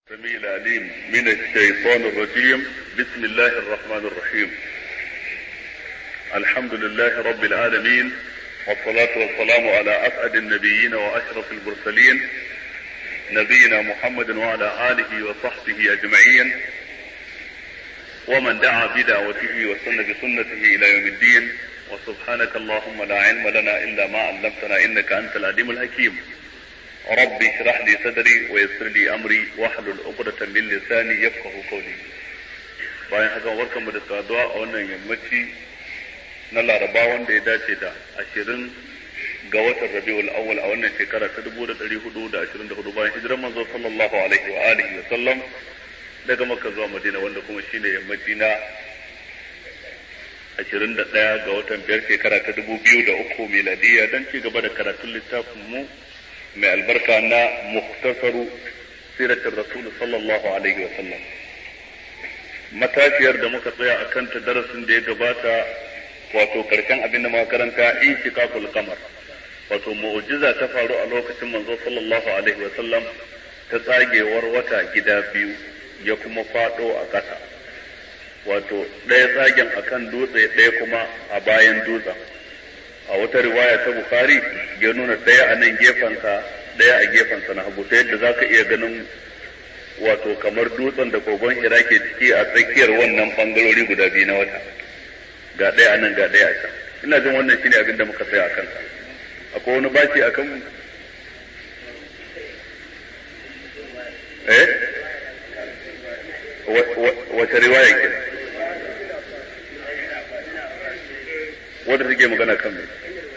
السميع العليم من الشيطان الرجيم بسم الله الرحمن الرحيم الحمد لله رب العالمين والصلاة والسلام على أسعد النبيين وأشرف المرسلين نبينا محمد وعلى آله وصحبه أجمعين ومن دعا بدعوته وسن بسنته إلى يوم الدين وسبحانك اللهم لا علم لنا إلا ما علمتنا إنك أنت العليم الحكيم ربي اشرح لي صدري ويسر لي امري واحلل عقدة من لساني يفقه قولي bayan haka barkan mu da saduwa a wannan yammaci na laraba wanda ya dace da ashirin ga watan rabiul awwal a wannan shekara ta dubu da ɗari hudu da ashirin da hudu bayan hijiran manzo sallallahu alaihi wa alihi wa sallam daga makka zuwa madina wanda kuma shine yammaci na ashirin da ɗaya ga watan biyar shekara ta dubu biyu da uku miladiya don ci gaba da karatun littafin mu mai albarka na muktasaru siratin rasul sallallahu alaihi wa sallam matashiyar da muka tsaya a kanta darasin da ya gabata wato karshen abin da makaranta in shikakul kamar wato mu'jiza ta faru a lokacin manzo sallallahu alaihi wa sallam ta tsagewar wata gida biyu ya kuma fado a ƙasa wato ɗaya tsagen akan dutse ɗaya kuma a bayan dutsen a wata riwaya ta Bukhari ya nuna ɗaya a nan gefensa ɗaya a gefensa na hagu ta yadda za ka iya ganin wato kamar dutsen da kogon hira ke ciki a tsakiyar wannan bangarori guda biyu na wata ga ɗaya a nan ga ɗaya a can ina jin wannan shine abin da muka tsaya a kansa akwai wani baki a kan eh wace riwaya ke wadda take magana kan mai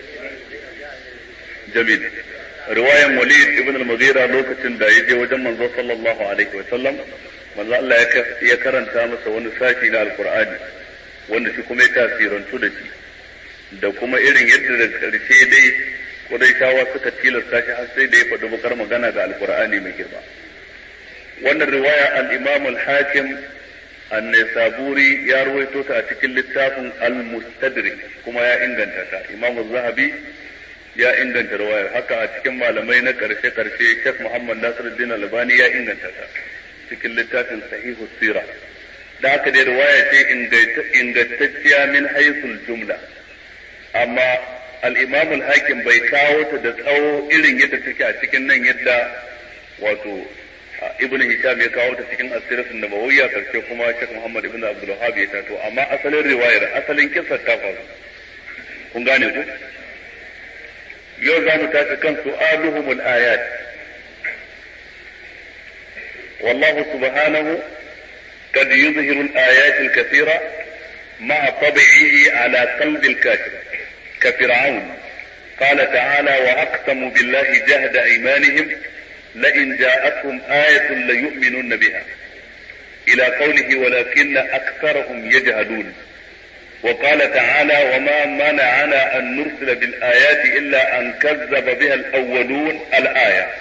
jamil riwayan walid ibn al-mughira lokacin da ya je wajen manzo sallallahu alaihi wa sallam manzo Allah ya karanta masa wani sashi na alqur'ani wanda shi kuma ya tasirantu da shi da kuma irin yadda da karshe dai Qurayshawa suka tilasta shi har sai da ya faɗi bakar magana ga alqur'ani mai girma wannan riwaya al-imam al-hakim an-nisaburi ya ruwaito ta a cikin littafin al-mustadrik kuma ya inganta ta imam az-zahabi ya inganta riwayar haka a cikin malamai na karshe karshe Sheikh Muhammad Nasiruddin Albani ya inganta ta cikin littafin sahihu sira da haka dai riwaya ce ingantacciya min haisul jumla amma al-imam al-hakim bai kawo ta da tsawo irin yadda take a cikin nan yadda wato ibn hisham ya kawo ta cikin asiratun nabawiyya karshe kuma Sheikh Muhammad ibn Abdul Wahhab ya tato amma asalin riwayar asalin kissar ta faru kun gane ku yau za mu tashi kan su'aluhumul ayat والله سبحانه قد يظهر الآيات الكثيرة مع طبعه على قلب الكافر كفرعون قال تعالى وأقسموا بالله جهد أيمانهم لئن جاءتهم آية ليؤمنن بها إلى قوله ولكن أكثرهم يجهلون وقال تعالى وما منعنا أن نرسل بالآيات إلا أن كذب بها الأولون الآية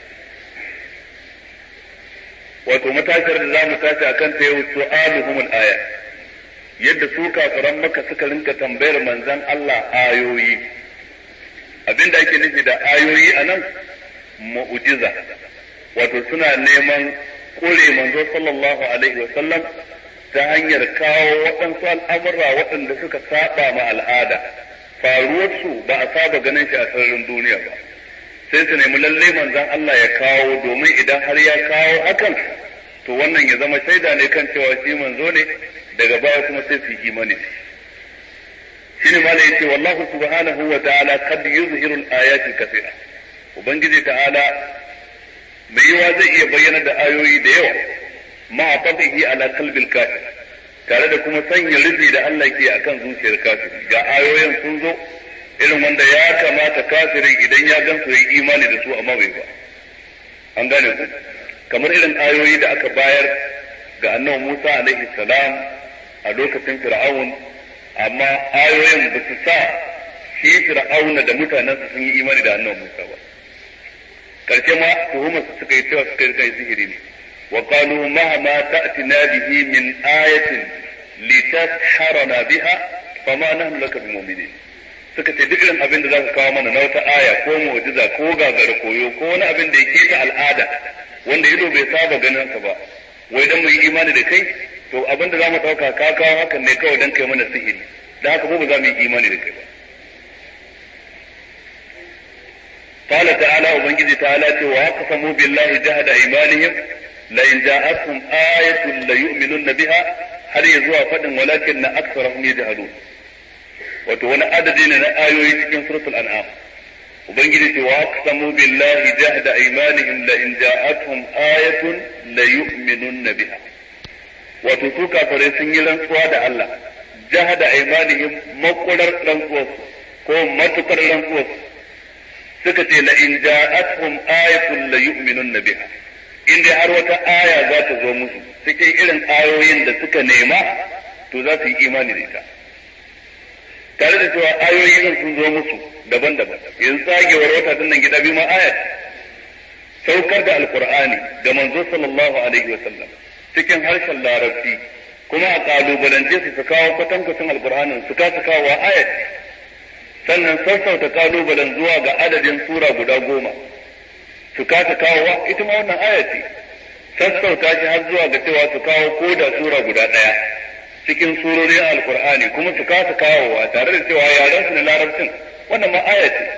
wato matashar da za mu tashi a kanta yau su'aluhum al-aya yadda su kafiran maka suka rinka tambayar manzon Allah ayoyi abinda ake nufi da ayoyi a nan mu'jiza wato suna neman kore manzo sallallahu alaihi wa sallam ta hanyar kawo waɗansu al'amurra waɗanda suka saba ma al'ada faruwarsu ba a saba ganin shi a sararin duniya ba sai su nemi lalle manzon Allah ya kawo domin idan har ya kawo hakan to wannan ya zama shaida ne kan cewa shi manzo ne daga baya kuma sai su yi imani shine malai yace wallahu subhanahu wa ta'ala qad yuzhiru al-ayati kathira ubangiji ta'ala mai yiwa zai iya bayyana da ayoyi da yawa ma tabihi ala qalbil kafir tare da kuma sanya rufi da Allah ke akan zuciyar kafir ga ayoyin sun zo irin wanda ya kamata kafirin idan ya gan su yi imani da su amma bai ba an gane ku kamar irin ayoyi da aka bayar ga annabi Musa alaihi salam a lokacin Fir'aun amma ayoyin ba su sa shi Fir'auna da mutanensa sun yi imani da annabi Musa ba karshe ma tuhumar su suka yi cewa suka yi kai sihiri ne wa qalu mahma ta'tina bihi min ayatin litasharana biha fama nahnu laka bimu'minin suka ce duk irin abin da zaka kawo mana na wata aya ko mu'jiza ko gagara koyo ko wani abin da yake ta al'ada wanda ido bai saba ganin sa ba wai dan mu yi imani da kai to abinda za mu ɗauka ka kawo hakan ne kawai dan kai mana sihiri da haka mu ba za mu yi imani da kai ba قال تعالى وبنجي تعالى وأقسموا بالله جهد أيمانهم لئن جاءتهم آية ليؤمنن بها هل يزوى فدن ولكن أكثرهم يجهلون wato wani adadi ne na ayoyi cikin suratul an'am ubangiji ce wa aqsamu billahi jahda aymanihim la in ja'atuhum ayatun la yu'minunna biha wato su kafare sun yi rantsuwa da Allah jahda aymanihim makurar rantsuwarsu ko matukar rantsuwarsu suka ce la in ja'atuhum ayatun la yu'minunna biha in dai har wata aya za ta zo musu cikin irin ayoyin da suka nema to za su yi imani da ita tare da cewa ayoyin sun zo musu daban-daban yanzu tsagewar wata din nan gida biyu ma ayat saukar da alqur'ani ga manzo sallallahu alaihi wasallam cikin harshen larabci kuma a kalubalance su su kawo kwatankwacin alqur'anin su kasa kawo ayat sannan sassauta kalubalen zuwa ga adadin sura guda goma su kasa kawowa ita ma wannan aya ce sassauta shi har zuwa ga cewa su kawo ko da sura guda ɗaya cikin surorin alkur'ani kuma su kasa kawowa tare da cewa yaren su na larabcin wannan ma aya ce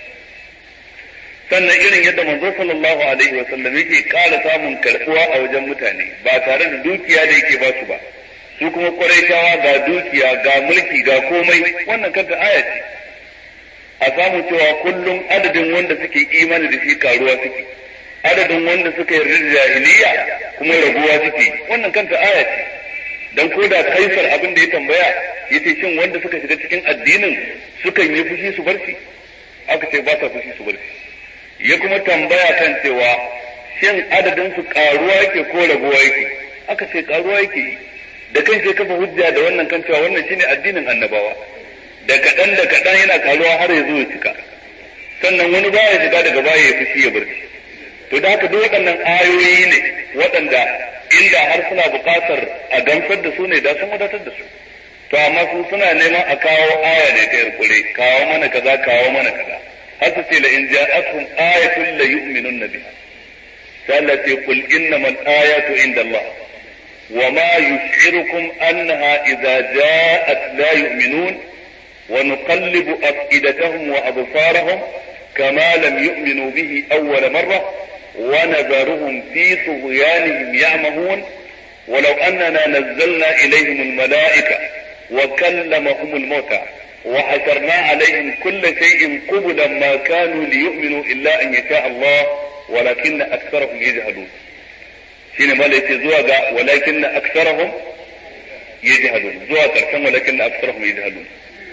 sannan irin yadda manzo sallallahu alaihi wa sallam yake ƙara samun karɓuwa a wajen mutane ba tare da dukiya da yake ba su ba su kuma ƙwarai ga dukiya ga mulki ga komai wannan kanta aya ce a samu cewa kullum adadin wanda suke imani da shi karuwa suke adadin wanda suka yarda da jahiliya kuma raguwa suke wannan kanta aya ce dan ko da kaisar abin da ya tambaya yace shin wanda suka shiga cikin addinin sukan yi fushi su barci aka ce ba sa fushi su barci ya kuma tambaya kan cewa shin adadin su karuwa yake ko raguwa yake aka ce karuwa yake da kan sai kafa hujja da wannan kan cewa wannan shine addinin annabawa da kaɗan da kaɗan yana karuwa har ya zo ya cika sannan wani baya shiga daga baya ya fushi ya barci to da haka duk waɗannan ayoyi ne waɗanda inda har suna buƙatar a gamsar da su ne da sun wadatar da su to amma su suna neman a kawo aya ne ta yarkure kawo mana kaza kawo mana kaza har su ce la in ja'akum ayatun la yu'minun nabi sai Allah ce qul innamal ayatu inda Allah wa ma yus'irukum annaha idza ja'at la yu'minun ونقلب أفئدتهم وأبصارهم كما لم يؤمنوا به أول مرة ونذرهم في طغيانهم يعمهون ولو أننا نزلنا إليهم الملائكة وكلمهم الموتى وحشرنا عليهم كل شيء قبلا ما كانوا ليؤمنوا إلا أن يشاء الله ولكن أكثرهم يجهلون شين ما زوجا ولكن أكثرهم يجهلون زوجا ولكن أكثرهم يجهلون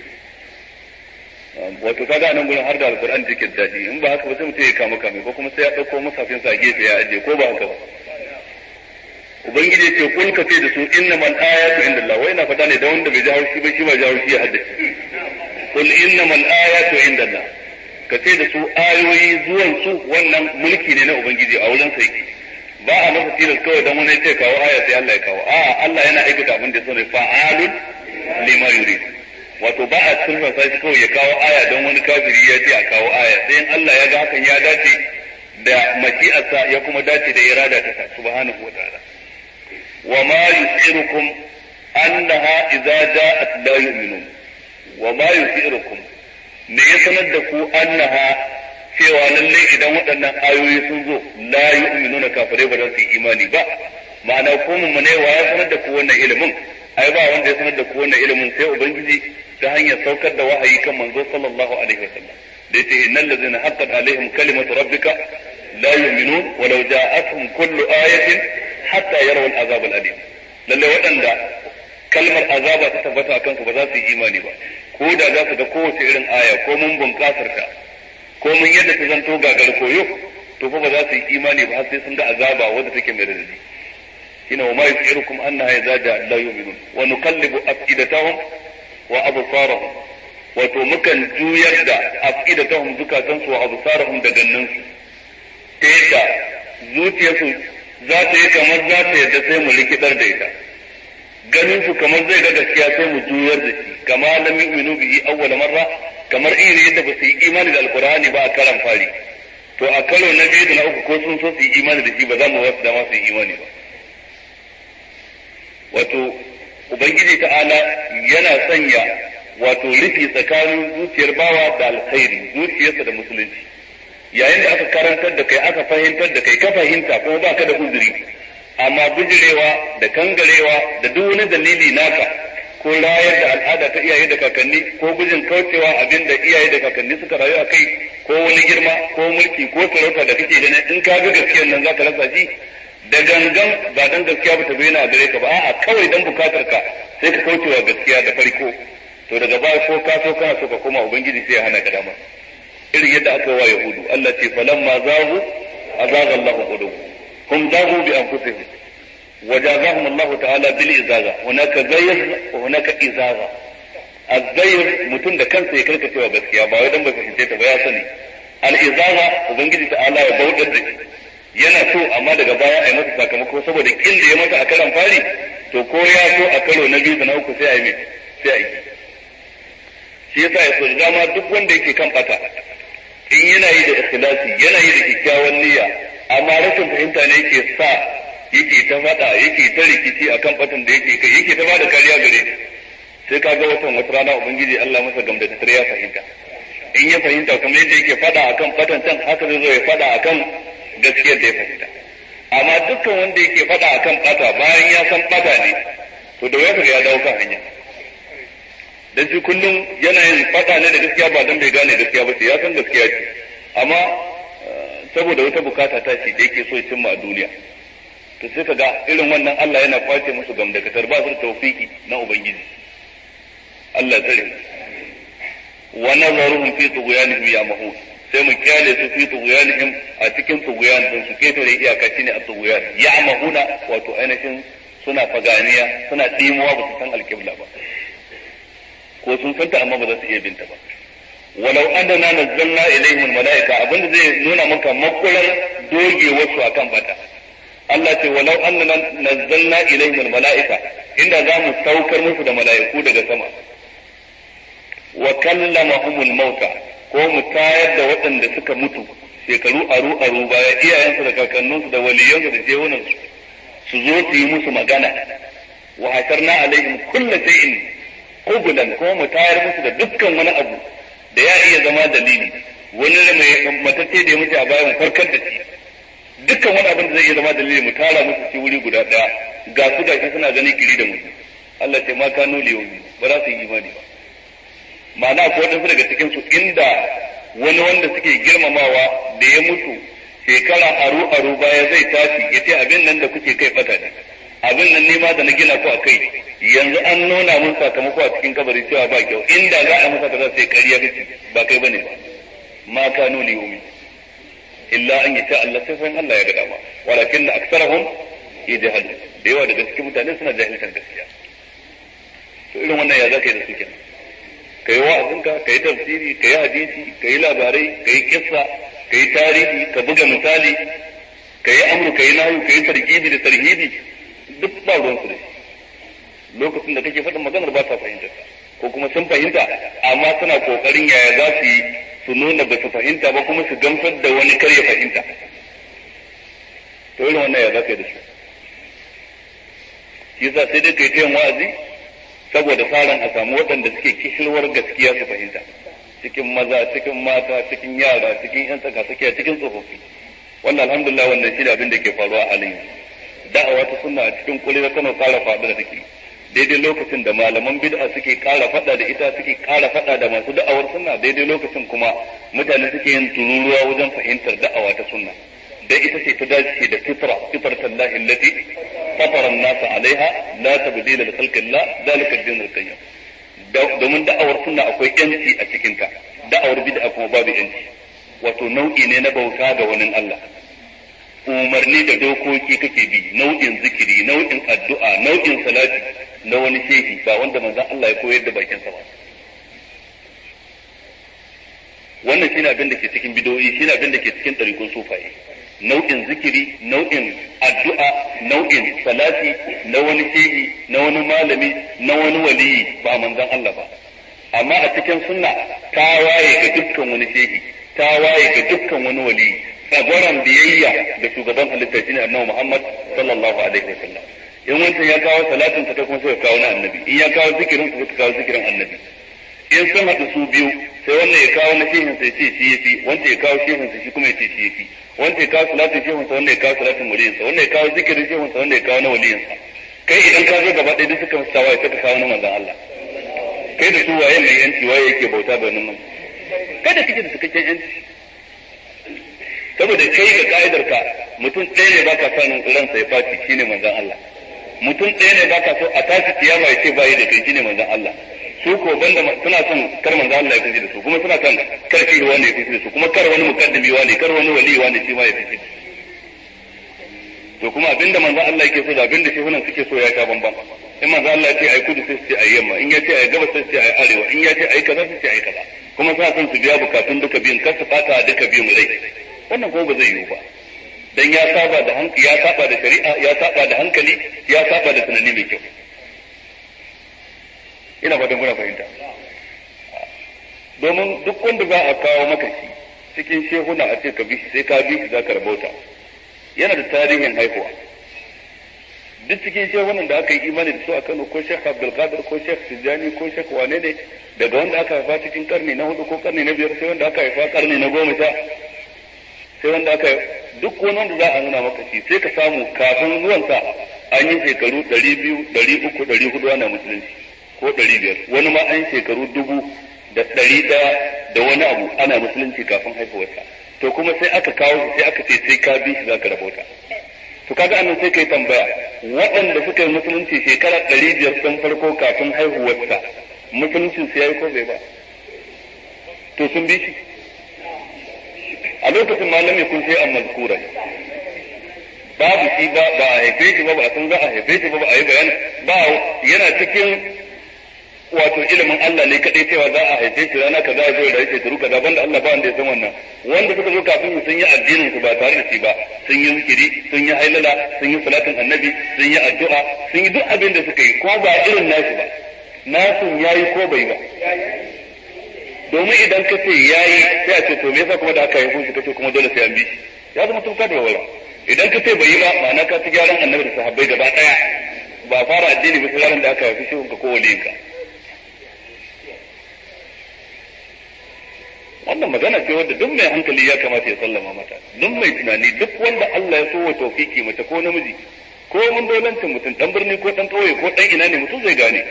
wato kaga nan gurin har da alquran jikin daɗi in ba haka ba sai mutum ya kama kame ko kuma sai ya ɗauko musafin sa gefe ya ajiye ko ba haka ba ubangiji ce kul ka ce da su innamal ayatu indallah wai na faɗa ne da wanda bai ji haushi ba shi ba ji haushi ya haddace kul innamal ayatu indallah ka ce da su ayoyi zuwan su wannan mulki ne na ubangiji a wurin sai ba a masa tilas kawai dan wani ce kawo aya sai Allah ya kawo a'a Allah yana aikata abin da ya so ne fa'alun lima yurid wato ba a turfasa shi kawai ya kawo aya don wani kafiri ya ce a kawo aya sai in Allah ya ga hakan ya dace da mashi'arsa ya kuma dace da irada ta sa subhanahu wataala wa ma yusirukum annaha idza ja'at la yu'minun wa ma yusirukum me ya sanar da ku annaha cewa lalle idan waɗannan ayoyi sun zo la yu'minuna kafirai ba za su yi imani ba ma'ana ko mun ne wa ya sanar da ku wannan ilimin ai ba wanda ya sanar da ku wannan ilimin sai ubangiji ta hanyar saukar da wahayi kan manzo sallallahu alaihi wasallam da yace innal ladzina haqqat alaihim kalimatu rabbika la yu'minun walau ja'atuhum kullu ayatin hatta yarawu al'azab al'alim lalle waɗanda kalmar azaba ta tabbata akan su ba za su yi imani ba ko da za su ga kowace irin aya ko mun bunkasar ta ko mun yadda ta zanto gagar koyo to fa ba za su yi imani ba har sai sun ga azaba wadda take mai radadi shine wa ma yusirukum annaha idza ja'a la yu'minun wa nuqallibu afidatahum wa absarahum wato mukan juyar da afidatahum zukatansu wa absarahum da gannansu ta yadda zuciyarsu za ta yi kamar za ta yadda sai mu likidar da ita ganin su kamar zai ga gaskiya sai mu juyar da shi kama lam yu'minu bihi awwal marra kamar irin yadda ba su yi imani da alqur'ani ba a karan fari to a karo na biyu da na uku ko sun so su yi imani da shi ba za mu wasu dama su yi imani ba wato ubangiji ta'ala yana sanya wato rufi tsakanin zuciyar bawa da alkhairi zuciyarsa da musulunci yayin da aka karantar da kai aka fahimtar da kai ka fahimta kuma ba ka da uzuri amma bijirewa da kangarewa da duk wani dalili naka ko rayar da al'ada ta iyaye da kakanni ko gujin kaucewa abin da iyaye da kakanni suka rayu a kai ko wani girma ko mulki ko sarauta da kake ganin in ka ga gaskiyar nan zaka rasa shi da gangan ba dan gaskiya ba ta bayyana a gare ka ba a'a kawai dan bukatar ka sai ka kaucewa gaskiya da farko to daga baya ko ka so kana so ka koma ubangiji sai ya hana ka dama irin yadda aka wa yahudu Allah ce falamma zahu azaga Allah qulubuhum hum zahu bi anfusihim وجازاهم الله تعالى بالإزازة هناك زير وهناك إزازة الزير mutum da kansa ya karkacewa gaskiya ba wai dan bai fahimce ta ba ya sani al-izaza ubangiji ta'ala ya bautar da shi yana so amma daga baya a yi masa sakamako saboda kin da ya masa a karan fari to ko ya so a karo na biyu da na uku sai a yi mai sai a yi shi yasa ya so da dama duk wanda yake kan bata in yana yi da ikhlasi yana yi da kyakkyawan niyya amma rashin fahimta ne yake sa yake ta fada yake ta rikici akan batan da yake kai yake ta bada kariya gare sai ka ga watan wata rana ubangiji Allah masa gamda ta ya fahimta in ya fahimta kamar yadda yake fada akan batan can haka zai zo ya fada akan gaskiyar da ya fahimta amma dukkan wanda yake fada akan bata bayan ya san bata ne to da waya ya dawo kan hanya dan shi kullum yana yin fada ne da gaskiya ba dan bai gane gaskiya ba sai ya san gaskiya ce amma saboda wata bukata ta ce da yake so ya cimma a duniya to sai ka ga irin wannan Allah yana kwace musu gamdakatar ba su da tawfiki na ubangiji Allah tsare wa nazaruhum fi tughyanihim ya mahud sai mu kyale su fi tughyanihim a cikin tughyan din su ketare iyaka shine a tughyan ya mahuna wato ainihin suna faganiya suna dimuwa ba su san alqibla ba ko sun santa amma ba za su iya binta ba walau annana nazzalna ilaihim almalaika abinda zai nuna maka makular doge wasu akan bata Allah ce walau annana nazzalna ilaihim almalaika inda za mu saukar musu da mala'iku daga sama wa kallamahumul mauta ko mu tayar da waɗanda suka mutu shekaru aru aru baya iyayensu da kakanninsu da waliyansu da jewunansu su zo su yi musu magana wa hasarna alaihim kullu shay'in qubulan ko mu tayar musu da dukkan wani abu da ya iya zama dalili wani mai matacce da ya mutu a baya mu farkar da shi dukkan wani abin da zai iya zama dalili mu tara musu shi wuri guda daya ga su gashi suna gani kiri da mutu Allah ce ma kanu liyomi ba za su yi imani ba ma'ana ko wadansu daga cikin su inda wani wanda suke girmamawa da ya mutu shekara aru aru baya zai tashi ya ce abin nan da kuke kai bata ne abin nan nema da na gina ku a kai yanzu an nuna mun sakamako a cikin kabari cewa ba kyau inda za a masa kaza sai kariya kace ba kai bane ba ma kanu liyomi illa an yata Allah sai san Allah ya ga dama walakin aksarahum yajhal da yawa daga cikin mutane suna jahiltar gaskiya to irin wannan ya zaka yi da su kenan kai wa'azinka kai tafsiri kai hadisi kai labarai kai kissa kai tarihi ka buga misali kai amru kai nahu kai tarkibi da tarhibi duk ba ruwan su da lokacin da kake faɗin maganar ba sa fahimta ko kuma sun fahimta amma suna kokarin yaya za su yi su nuna ba su fahimta ba kuma su gamsar da wani kar ya fahimta to irin wannan ya za ka yi da su shi yasa sai dai kai ta yin wa'azi saboda faran a samu waɗanda suke kishirwar gaskiya su fahimta cikin maza cikin mata cikin yara cikin yan tsaka tsakiya cikin tsofaffi wannan alhamdulillah wannan shi da abin da ke faruwa a halin da'awa ta sunna a cikin kulli Kano ƙara faɗa da take daidai lokacin da malaman bid'a suke ƙara faɗa da ita suke ƙara faɗa da masu da'awar sunna daidai lokacin kuma mutane suke yin tururuwa wajen fahimtar da'awa ta sunna da ita ce ta dace da fitra fitratan lahi allati fatara an-nas alaiha la tabdila li khalqillah zalika ad-din al-qayyim domin da'awar sunna akwai yanci a cikin ta da'awar bid'a kuma babu yanci wato nau'i ne na bauta ga wani Allah umarni da dokoki kake bi nau'in zikiri nau'in addu'a nau'in salati na wani shehi ba wanda manzon Allah ya koyar da bakin sa ba wannan shine abin da ke cikin bidoyi shine abin da ke cikin ɗarikun sufaye nau'in zikiri nau'in addu'a nau'in salati na wani shehi na wani malami na wani waliyi ba manzon Allah ba amma a cikin sunna ta waye ga dukkan wani shehi tawaye ga dukkan wani wali tsagoran biyayya da shugaban halitta shine annabi Muhammad sallallahu alaihi wasallam in wancan ya kawo salatin ta kuma sai kawo na annabi in ya kawo zikirin sa sai kawo zikirin annabi in sun haɗu su biyu sai wannan ya kawo na shehin sai ce shi yafi wanda ya kawo shehin sa shi kuma ya ce shi yafi wanda ya kawo salatin shehin sa wanda ya kawo salatin waliyin sa wanda ya kawo zikirin shehin sa wanda ya kawo na waliyin sa kai idan ka zo gaba ɗaya duk suka mustawa ya saka kawo na manzon Allah kai da su waye mai yanci waye yake bauta da wannan kada kike da cikakken yanci saboda kai ga ka'idar ka mutum ɗaya ne baka sanin ransa ya faci shine manzon Allah mutum ɗaya ne baka so a tashi kiyama ya ce bayi da kai shine manzon Allah su ko banda suna son kar manzon Allah ya fice da su kuma suna son kar shi wani ya fice da su kuma kar wani mukaddimi wani kar wani wali wani shi ma ya fice da su to kuma abinda manzon Allah yake so da abinda shehunan suke so ya ta bambam in manzon Allah ya ce ai kudu sai su ce ai yamma in ya ce ai gabas sai su ce ai arewa in ya ce ai kaza sai su ce ai kaza kuma suna son su biya bukatun duka biyun kar su fata duka biyun rai wannan ko ba zai yiwu ba dan ya saba da hankali ya saba da shari'a ya saba da hankali ya saba da tunani mai kyau ina fatan kuna fahimta domin duk wanda za a kawo maka shi cikin shehuna a ce ka bi shi sai ka bi shi za ka rabauta yana da tarihin haihuwa duk cikin shehunan da aka yi imani da su a Kano ko Sheikh Abdul Qadir ko Sheikh Tijjani ko Sheikh wane ne daga wanda aka haifa cikin karni na hudu ko karni na biyar sai wanda aka haifa karni na goma sha sai wanda aka duk wani wanda za a nuna maka shi sai ka samu kafin zuwansa an yi shekaru ɗari biyu ɗari uku ɗari hudu ana musulunci ko ɗari biyar wani ma an shekaru dubu da ɗari ɗaya da wani abu ana musulunci kafin haihuwarsa to kuma sai aka kawo shi sai aka ce sai ka bi shi za ka rabauta to kaga annan sai kai tambaya waɗanda suka yi musulunci shekara ɗari biyar ɗin farko kafin haihuwarsa musuluncin su ya yi ko bai ba to sun bi shi a lokacin malami kun sai an mazkura babu shi ba ba a haife shi ba ba a san za a haife shi ba ba a yi bayan ba yana cikin wato ilimin Allah ne kadai cewa za a haife shi rana kaza zai rayu shekaru kaza banda Allah ba wanda ya san wannan wanda suka zo kafin sun yi addinin su ba tare da shi ba sun yi zikiri sun yi hailala sun yi salatin annabi sun yi addu'a sun yi duk abin da suka yi ko ba irin nasu ba nasu yayi ko bai ba domin idan ka ce yayi sai a ce to me yasa kuma da aka yi shi kace kuma dole sai an bi shi ya zama tun ka da wala idan ka ce bai yi ba ma'ana ka ci gyaran annabi da sahabbai gaba daya ba fara addini ba sai da aka haifi shi ka ko waliyinka wannan magana ce wanda duk mai hankali ya kamata ya sallama mata duk mai tunani duk wanda Allah ya so wa tawfiki mace ko namiji ko mun dolancin mutum dan birni ko dan kauye ko dan ina ne mutum zai gane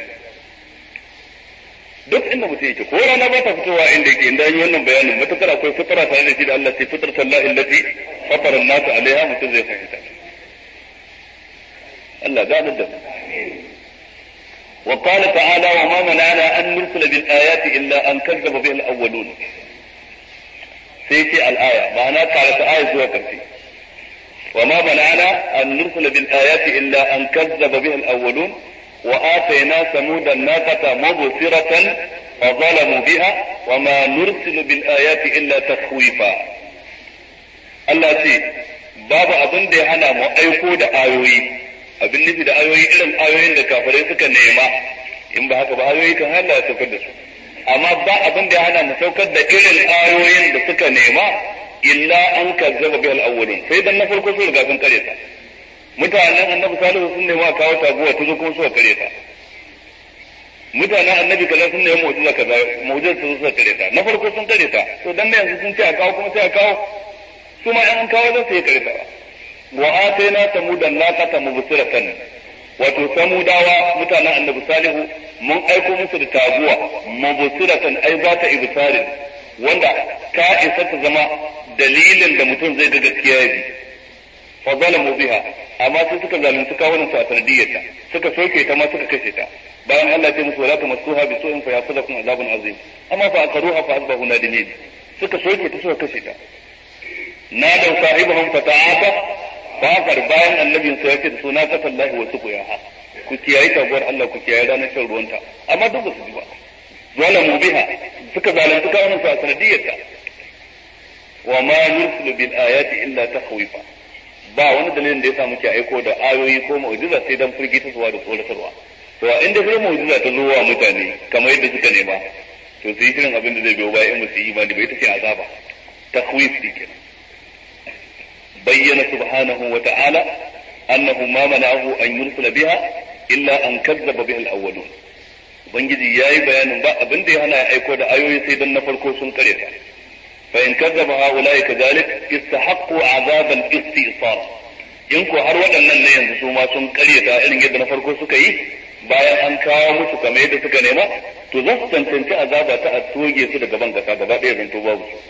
duk inda mutum yake ko rana ba ta fitowa inda yake inda yi wannan bayanin matukar akwai fitara tare da shi da Allah sai fitar sallahi allati fatara an-nas alaiha mutum zai fahimta Allah da da وقال تعالى وما منعنا أن نرسل بالآيات إلا أن كذب بها الأولون سيتي الآية معنى قالت آية زوى كرسي وما منعنا أن نرسل بالآيات إلا أن كذب بها الأولون وآتينا ثمود الناقة مبصرة فظلموا بها وما نرسل بالآيات إلا تخويفا Allah ce babu abin da ya hana mu aiko da ayoyi abin nufi da ayoyi irin ayoyin da kafirai suka nema in ba haka ba ayoyi kan Allah ya saukar da su amma ba abin da ya hana mu saukar da irin ayoyin da suka nema illa an kazzaba bil awwalin sai dan na farko su riga sun kare ta mutanen annabi salihu sun nema a kawo taguwa ta zo kuma suka kare ta mutanen annabi kaza sun nemi mu'jiza kaza mu'jiza su suka kare ta na farko sun kare ta to dan da yanzu sun ce a kawo kuma sai a kawo su ma an kawo zan sai kare ta wa atayna samudan naqata mubsiratan wato samudawa mutanen annabi salihu mun aiko musu da taguwa mubsiratan ai za ta ibsarin wanda ta isa ta zama dalilin da mutum zai ga gaskiya ya bi fa zalamu biha amma sai suka zalunci kawunan su a sanadiyyarta suka soke ta ma suka kashe ta bayan Allah ya musu wala tamassuha bi su'in fa yasadakum azabun azim amma fa aqaruha fa asbahu nadimin suka soke ta suka kashe ta na da sahibahum fa ta'ata fakar bayan annabin sa yake da suna kasallahi wa suqiyaha ku kiyaye tabuwar Allah ku kiyaye ranar shan ruwanta amma duk ba su ji ba zalamu biha suka zalunci kawunan su a sanadiyyarta wa ma yursilu bil ayati illa takhwifa ba wani dalilin da yasa muke aiko da ayoyi ko mu'jiza sai dan firgitarwa da tsoratarwa to a inda sai mu'jiza ta zo wa mutane kamar yadda suka nema to su yi shirin abin da zai biyo bayan musu yi imani bai tafi azaba takhwif kenan bayyana subhanahu wa ta'ala annahu ma mana'ahu an yursala biha illa an kazzaba biha al-awwalun ubangiji yayi bayanin ba abin da ya hana ya aiko da ayoyi sai dan na farko sun kare ta fa in kazzaba haula'i kadhalik istahaqqu azab al-istisal in ko har waɗannan ne yanzu su ma sun karyata irin yadda na farko suka yi bayan an kawo musu kamar yadda suka nema to za su tantance azaba ta a toge su daga ban kasa gaba ɗaya zanto babu su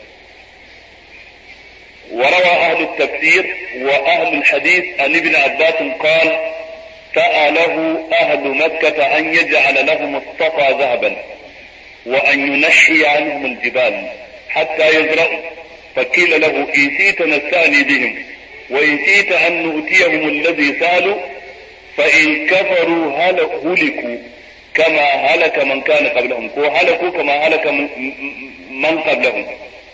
وروى أهل التفسير وأهل الحديث عن ابن عباس قال سأله أهل مكة أن يجعل لهم الصفا ذهبا وأن ينحي عنهم الجبال حتى يزرعوا فقيل له إن شئت نستأني بهم وإن شئت أن نؤتيهم الذي سألوا فإن كفروا هلكوا كما هلك من كان قبلهم هلكوا كما هلك من قبلهم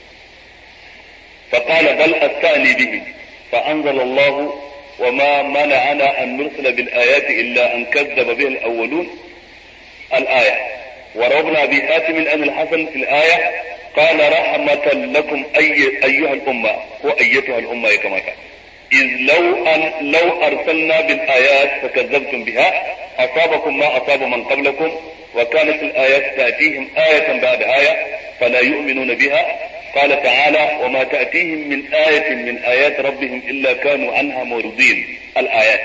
فقال بل أستأني بهم فأنزل الله وما منعنا أن نرسل بالآيات إلا أن كذب به الأولون الآية وروى أبي حاتم أن الحسن في الآية قال رحمة لكم أي أيها الأمة وأيتها الأمة كما كان إذ لو أن لو أرسلنا بالآيات فكذبتم بها أصابكم ما أصاب من قبلكم وكانت الآيات تأتيهم آية بعد آية فلا يؤمنون بها قال تعالى وما تأتيهم من آية من آيات ربهم إلا كانوا عنها معرضين الآيات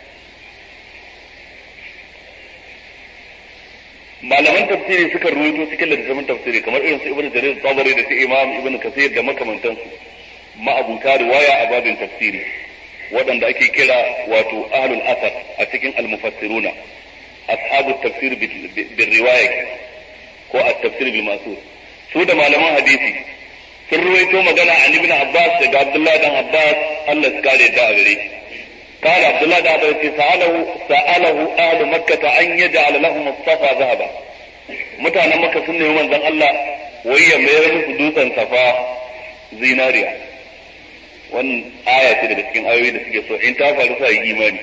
malaman tafsiri suka ruwaito cikin littattafan tafsiri kamar irin su ibnu jarir tabari da su imam ibnu kasir da makamantansu ma'abuta riwaya a babin tafsiri waɗanda ake kira wato ahlul asar a cikin almufassiruna ashabu tafsir bil riwaya ko at-tafsir bil masur su da malaman hadisi sun ruwaito magana an ibn abbas daga abdullahi dan abbas Allah ya kare da gare قال عبد الله بن عباس سأله سأله أهل مكة أن يجعل لهم الصفا ذهبا mutanen maka sun nemi manzon Allah wai ya mayar musu dutsen safa zinariya wannan aya ce daga cikin ayoyi da suke so in ta faru sa yi imani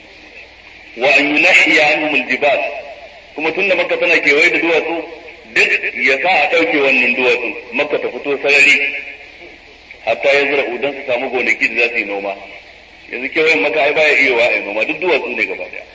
wa an yunahiya anhum aljibal kuma tunda makka tana kewaye da duwatsu duk ya sa a ɗauke wannan duwatsu makka ta fito sarari hatta ya zura udan su samu gonaki da za su yi noma yanzu kewayen maka ai baya iya wa'ai noma duk duwatsu ne gaba daya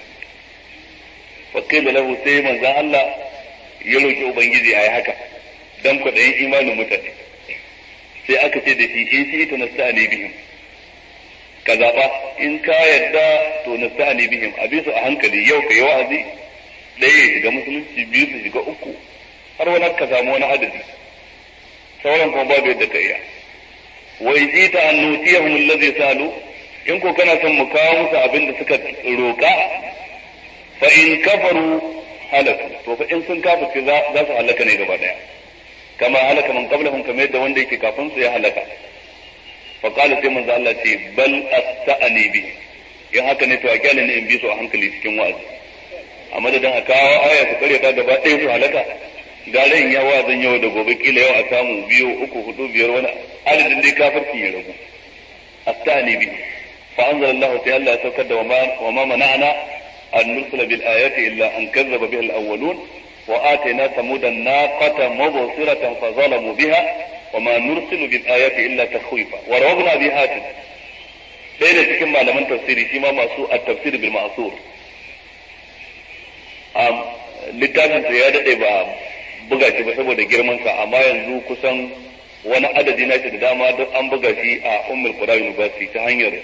fakila lahu sai manzon Allah ya roki ubangiji ayi haka dan kwaɗayin imanin mutane sai aka ce da shi in shi ita nasta'ani bihim ka zaɓa in ka yadda to nasta'ani bihim a bisa a hankali yau ka yi wa'azi ɗaya ya shiga musulunci biyu su shiga uku har wani ka samu wani adadi sauran kuma babu yadda ka iya wa in ita an nutiyahum allazi salu in ko kana son mu kawo musu abin da suka roƙa fa in kafaru halaku to fa in sun kafirce za su halaka ne gaba daya kama halaka man qablahum kamar yadda wanda yake kafin su ya halaka fa qala sai manzo Allah ce bal asta'ani bi in haka ne to a kyale ne in bi su a hankali cikin wa'azi a madadin a kawo aya su kare ta gaba ɗaya su halaka gare in ya wa'azin yau da gobe kila yau a samu biyu uku hudu biyar wani adadin dai kafirci ya ragu asta'ani bi fa anzalallahu ta'ala ya saukar da wa ma mana'ana an nursila bil ayati illa an kazzaba biha al-awwalun وآتينا ثمود الناقة مبصرة فظلموا بها وما نرسل بالآيات إلا تخويفا وروضنا بهاتف sai da cikin malaman tafsiri shi ma masu a tafsiri bil ma'sur littafin sa ya dade ba buga shi ba saboda girman sa amma yanzu kusan wani adadi na shi da dama duk an buga shi a Ummul Qura University ta hanyar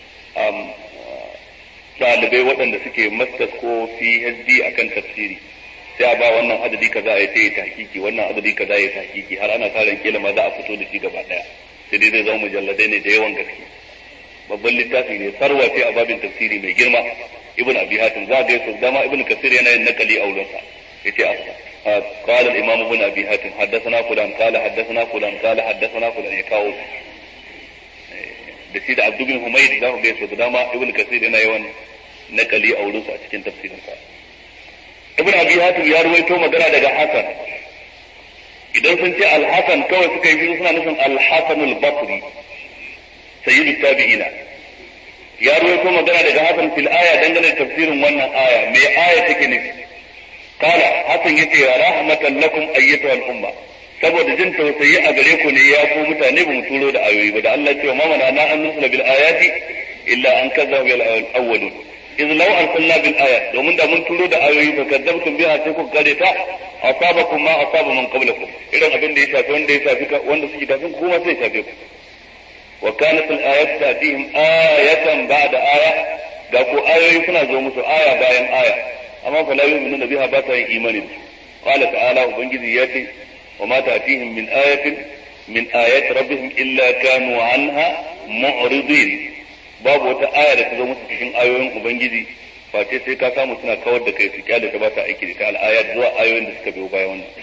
ɗalibai waɗanda suke masters ko PhD akan tafsiri sai a ba wannan adadi kaza ya sai ta hakiki wannan adadi kaza ya ta hakiki har ana sa ran kila ma za a fito da shi gaba daya sai dai zai zama mujalladai ne da yawan gaske babban littafi ne sarwa ce a babin tafsiri mai girma ibn abi hatim za ga yaso dama ibn kasir yana yin nakali a wurin sa yace a qala al imam ibn abi hatim haddathana fulan qala haddathana fulan qala haddathana fulan ya kawo da shi da abdu bin humayd za ku ga yaso dama ibn kasir yana yawan nakali a wurin sa a cikin tafsirin sa ibn abi hatim ya ruwaito magana daga hasan idan sun ce al-hasan kawai suka yi suna nufin al-hasan al-basri sayyidu tabi'ina ya ruwaito magana daga hasan fil aya dangane da tafsirin wannan aya me aya take nufi kala hasan yace ya rahmatan lakum ayyatuha al-umma saboda jin tausayi a gare ku ne ya ku mutane ba mu turo da ayoyi ba da Allah ya ce ma mana na an nusula bil ayati illa an kazzaba bil awwalun iz law arsalna bil ayat domin da mun turo da ayoyi fa kadzabtum biha sai ku kare ta asabakum ma asaba man qablakum irin abin da ya shafi wanda ya shafi wanda suke tafin ku kuma sai ya shafe ku wa kanat al ayat tatihim ayatan ba'da aya ga ko ayoyi suna zo musu aya bayan aya amma fa la yu'minuna biha ba ta yin imani da su qala ta'ala ubangiji ya ce wa ma ta'tihim min ayatin min ayati rabbihim illa kanu anha mu'ridin babu wata aya da ta zo musu cikin ayoyin ubangiji face sai ka samu suna kawar da kai su kyale ta ba ta aiki da ta al'ayat zuwa ayoyin da suka biyo bayan wannan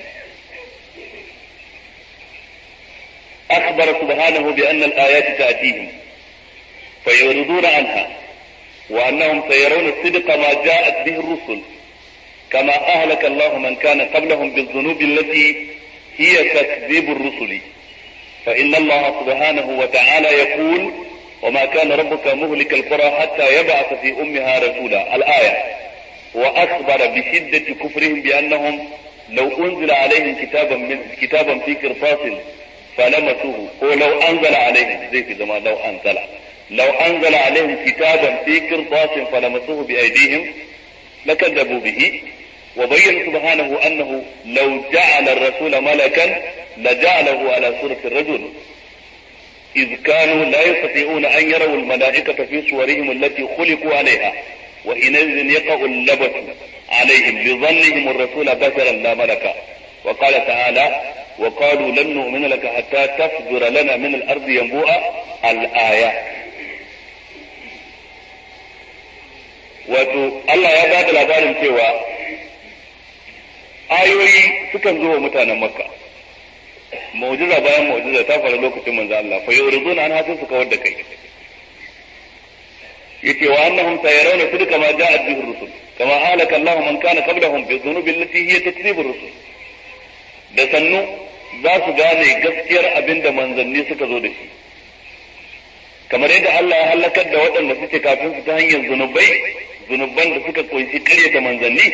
أخبر سبحانه بأن الآيات تأتيهم فيعرضون عنها وأنهم سيرون الصدق ما جاءت به الرسل كما أهلك الله من كان قبلهم بالذنوب التي هي تكذيب الرسل فإن الله سبحانه وتعالى يقول وما كان ربك مهلك القرى حتى يبعث في أمها رسولا الآية وأخبر بشدة كفرهم بأنهم لو أنزل عليهم كتابا من كتابا في قرطاس فلمسوه ولو أنزل عليهم زي في زمان لو أنزل لو أنزل عليهم كتابا في قرطاس فلمسوه بأيديهم لكذبوا به وبين سبحانه أنه لو جعل الرسول ملكا لجعله على صورة الرجل إذ كانوا لا يستطيعون أن يروا الملائكة في صورهم التي خلقوا عليها وحينئذ يقع اللبس عليهم لظنهم الرسول بشرا لا ملكا وقال تعالى وقالوا لن نؤمن لك حتى تفجر لنا من الأرض ينبوءا الآيات wato Allah ya ba da labarin cewa ayoyi sukan zo wa mutanen makka mu'jiza bayan mu'jiza ta faru lokacin manzo Allah fa yuriduna an hasin su kawar da kai yace wa annahum sayarawna sidqa ma ja'at bihi rusul kama halaka Allah man kana qablahum bi dhunubi allati hiya takzib rusul da sannu za su gane gaskiyar abinda manzanni suka zo da shi kamar yadda Allah ya halakar da waɗanda suke kafin su ta hanyar zunubai zunuban da suka kunshi ƙaryata manzanni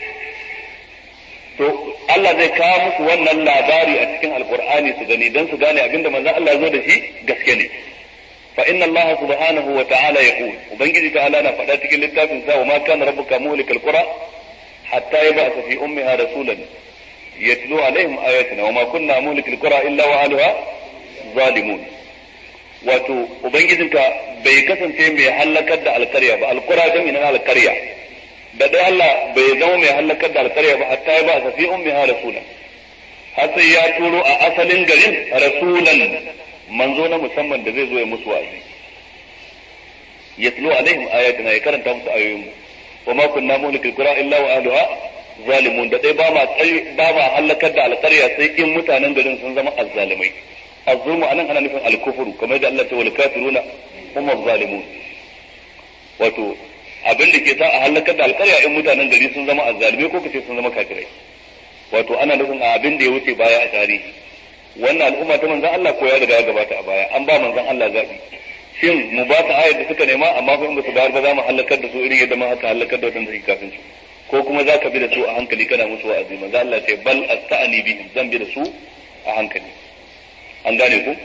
to Allah zai kawo musu wannan labari a cikin alkur'ani su gani don su gane abinda manzon Allah ya zo da shi gaske ne fa inna Allah subhanahu wa ta'ala yaqul ubangiji ta'ala na faɗa cikin littafin sa wa ma kana rabbuka muhlikal qura hatta yab'atha fi ummiha rasulan yatlu alaihim ayatina wa ma kunna muhlikal qura illa wa ahliha zalimun wato ubangijinka bai kasance mai hallakar da alkarya ba alkura jami'in alkarya da dai Allah bai zama mai hallakar da alkarya ba hatta ya ba sa fi ummiha rasulan har sai ya turo a asalin garin rasulan manzo na musamman da zai zo ya musu wa'azi yatlu alaihim ayatina ya karanta musu ayoyin mu wa ma kunna muhlikil qura illa wa ahliha zalimun da dai ba ma ba ma hallakar da alkarya sai in mutanen garin sun zama azzalimai الظلم anan ana nufin alkufuru kamar da Allah ta wal kafiruna hum zalimun wato abin da ke sa a halakar da alƙarya in mutanen gari sun zama azzalimai ko kace sun zama kafirai wato ana nufin a abin da ya wuce baya a tarihi wannan al'umma ta manzon Allah ko ya riga ya gabata a baya an ba manzon Allah zabi shin mu ba ta ayar da suka nema amma fa in ba su bayar ba za mu halakar da su irin yadda ma haka halakar da wadanda suke kafin su ko kuma za ka bi da su a hankali kana musu wa'azi manzo Allah ce bal asta'ani bihim zan bi da su a hankali an gane ku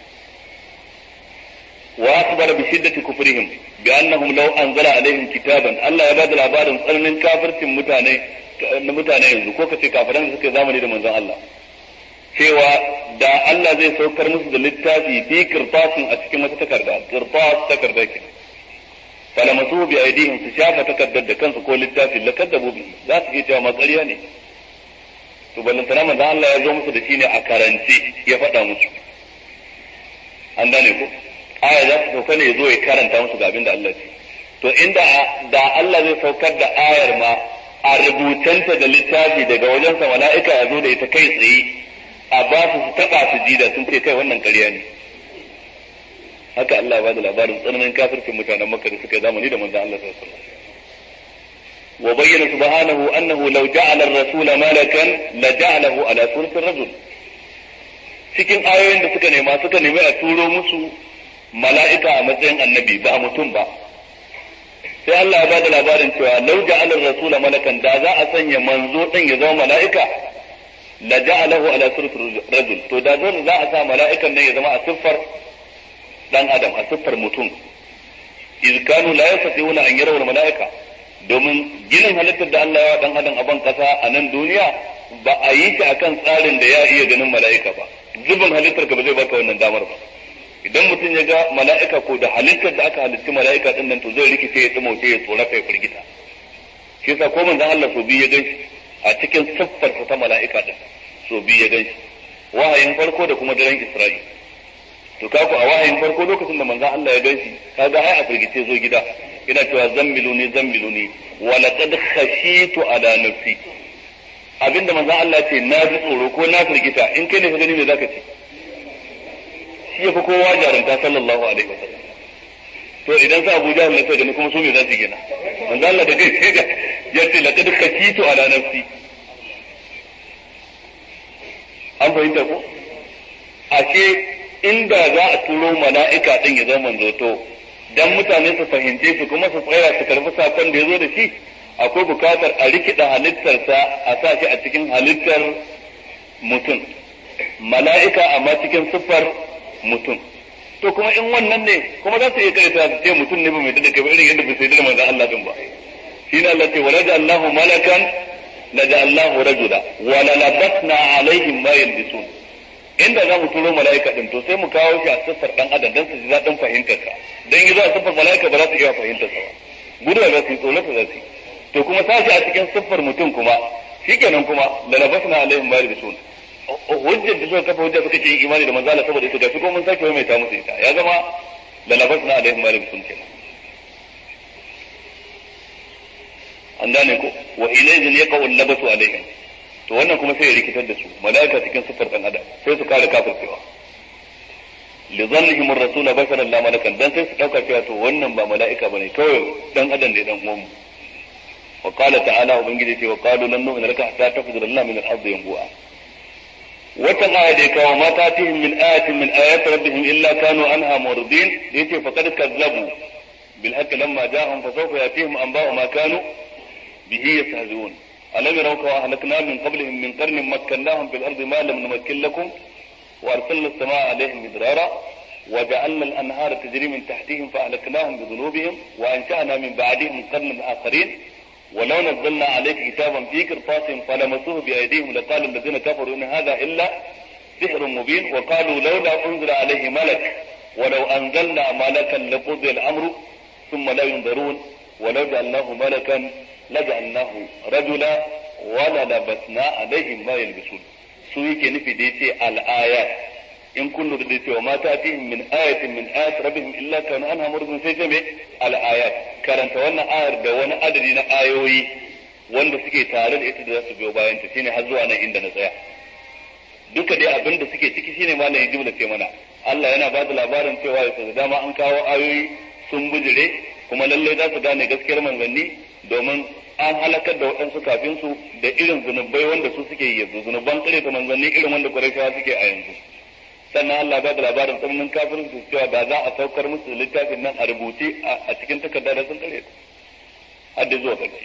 wa akhbara bi shiddati kufrihim bi annahum law anzala alaihim kitaban Allah ya bada labarin tsananin kafircin mutane na mutane yanzu ko kace kafiran da suke zamani da manzon Allah cewa da Allah zai saukar musu da littafi fi kirtasin a cikin wata takarda kirtas takarda ke falamasu bi aidihim su shafa takardar da kansu ko littafi la kaddabu bi za su iya cewa matsariya ne to ballantana manzon Allah ya zo musu da shi ne a karance ya faɗa musu an gane ko aya za su sauka ne ya zo ya karanta musu ga abin da Allah ce to inda da Allah zai saukar da ayar ma a rubutanta da littafi daga wajensa mala'ika ya zo da ita kai tsaye a ba su su taba su ji da sun ce kai wannan ƙarya ne haka Allah ya bada labarin tsananin kafircin mutanen Makka da suka yi zamani da manzon Allah sallallahu alaihi wasallam wa bayyana subhanahu annahu law ja'ala ar-rasul malakan la ja'alahu ala surati ar-rajul cikin ayoyin da suka nema suka nemi a turo musu mala'ika a matsayin annabi ba mutum ba sai Allah ya bada labarin cewa law ja'ala ar-rasul malakan da za a sanya manzo din ya zama mala'ika la ja'alahu ala surati rajul to da zan za a sa mala'ikan nan ya zama a siffar dan adam a siffar mutum iz kanu la yastati'una an yarawul mala'ika domin ginin halittar da Allah ya dan adam a ban kasa a nan duniya ba a yi shi akan tsarin da ya iya ganin mala'ika ba zubin halittar ka ba zai baka wannan damar ba idan mutum ya ga mala'ika ko da halittar da aka halitti mala'ika din nan to zai rikice ya tsimoce ya tsorata ya firgita shi yasa ko manzon Allah so biyu ya ganshi a cikin siffar ta mala'ika din so biyu ya ganshi wahayin farko da kuma daren Isra'i to kaku a wahayin farko lokacin da manzon Allah ya ganshi kaga ai a firgice zo gida ina cewa zammiluni zammiluni wa laqad khashitu ala nafsi abinda manzon Allah ce na ji tsoro ko na firgita in kai ne ka gani me zaka ce shi yafi kowa jarunta sallallahu alaihi wasallam to idan sa Abu Jahl ne sai gani kuma su me za su gina manzon Allah da kai sai ga yace laqad khashitu ala nafsi an fahimta ko ashe inda za a turo mala'ika din ya zama manzo to dan mutane su fahimce su kuma su tsaya su karbi sakon da ya zo da shi akwai bukatar a rikida halittarsa a sa shi a cikin halittar mutum mala'ika amma cikin siffar mutum to kuma in wannan ne kuma za su iya karanta su ce mutum ne ba mai da kai irin yadda bai sai da manzon Allah din ba shine Allah ce walaja Allahu malakan laja Allahu rajula wa la labasna alaihim ma yalbisun inda za mu turo mala'ika din to sai mu kawo shi a siffar dan adam dan su ji daɗin fahimtar sa dan yi za a siffar mala'ika ba za su iya fahimtar sa ba gudu za su yi tsoro za su yi to kuma sashi a cikin siffar mutum kuma shikenan kuma la labasna alaihim ma yalbisun hujjar da suka kafa hujja suka ce imani da manzala saboda ita gashi ko mun sake mai ta musu ita ya zama la labasna alaihim ma yalbisun kenan an gane ko wa ilayhin yaqau labasu alaihim to wannan kuma sai ya rikitar da su malaika cikin sifar dan adam sai su kare kafircewa li dhannihim ar-rasul basharan la malakan dan sai su dauka cewa to wannan ba malaika bane kawai dan adam ne dan uwan mu wa qala ta'ala ubangiji ce wa qalu lan nu'mina laka hatta tafjura lana min al-ardi yanbu'a wata aya da kawo ma tatihim min ayatin min ayati rabbihim illa kanu anha muridin yace faqad kazzabu bil haqqi lamma ja'ahum fa sawfa yatihim anba'u ma kanu bihi yastahzi'un ألم يروا كما أهلكنا من قبلهم من قرن مكناهم في الأرض ما لم نمكن لكم وأرسلنا السماء عليهم مدرارا وجعلنا الأنهار تجري من تحتهم فأهلكناهم بذنوبهم وأنشأنا من بعدهم قرنا آخرين ولو نزلنا عليك كتابا في قرطاس فلمسوه بأيديهم لقال الذين كفروا إن هذا إلا سحر مبين وقالوا لولا أنزل عليه ملك ولو أنزلنا ملكا لقضي الأمر ثم لا ينظرون ولو جعلناه ملكا لجعلناه رجلا وللبسنا عليهم ما يلبسون su yake nufi da yace al-ayat in kun lura da cewa ma ta min ayatin min ayat rabbihim illa kanu anha murdun sai ce me al-ayat karanta wannan ayar da wani adadi na ayoyi wanda suke tare da ita da za su biyo bayan ta shine har zuwa nan inda na tsaya duka dai abin da suke ciki shine malamin jimla ce mana Allah yana ba da labarin cewa ya da dama an kawo ayoyi sun bujire kuma lallai za su gane gaskiyar manzanni domin an halakar da waɗansu kafin su da irin zunubai wanda su suke yi yanzu zunuban kare ta manzanni irin wanda Qurayshawa suke a yanzu sannan Allah ba da labarin tsananin kafirin su cewa da za a saukar musu littafin nan a rubuce a cikin takarda da sun kare har da zuwa ƙarshe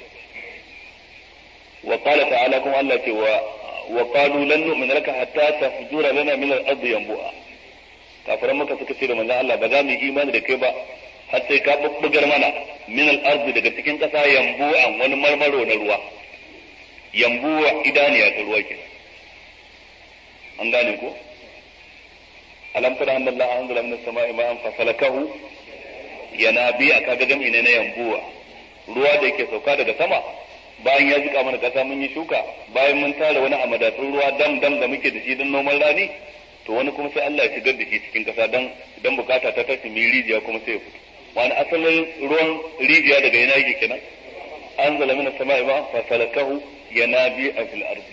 wa qala ta'ala kuma Allah ce wa wa qalu lan nu'mina laka hatta tafjura lana min al-ardi yanbu'a kafiran maka suka ce da manzon Allah ba za mu yi imani da kai ba har sai ka bubbugar mana min al-ardi daga cikin kasa yambu'an wani marmaro na ruwa yambuwa idaniya ta ruwa kenan an gane ko alam tara anna Allah anzala min as-sama'i ma'an fasalakahu yanabi aka ga jam'i ne na yambuwa ruwa da yake sauka daga sama bayan ya jika mana kasa mun yi shuka bayan mun tara wani a madatsun ruwa dam dam da muke da shi don noman rani to wani kuma sai Allah ya shigar da shi cikin kasa dan dan bukata ta tashi mi rijiya kuma sai ya fito wani asalin ruwan rijiya daga yana yake kenan anzala min as-sama'i ma fa salakahu yanabi fil ardi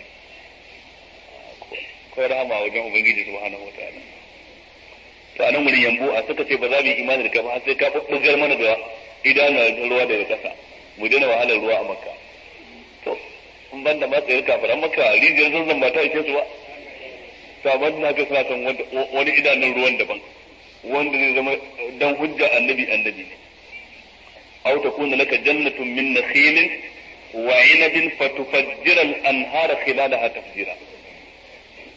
ko rahama wajen ubangiji subhanahu wataala to anan wurin yambo a suka ce ba za mu yi imani da kai ba har sai ka bubbugar mana da idanun ruwa daga kasa mu daina wahalar ruwa a makka to in ban da matsayar kafiran makka rijiyar zanzan ba ta ishe su ba to amma na ga suna kan wani idanun ruwan daban wanda zai zama dan hujja annabi annabi ne aw takuna laka jannatun min nakhilin wa 'inabin fatufajjira al-anhara khilalaha tafjira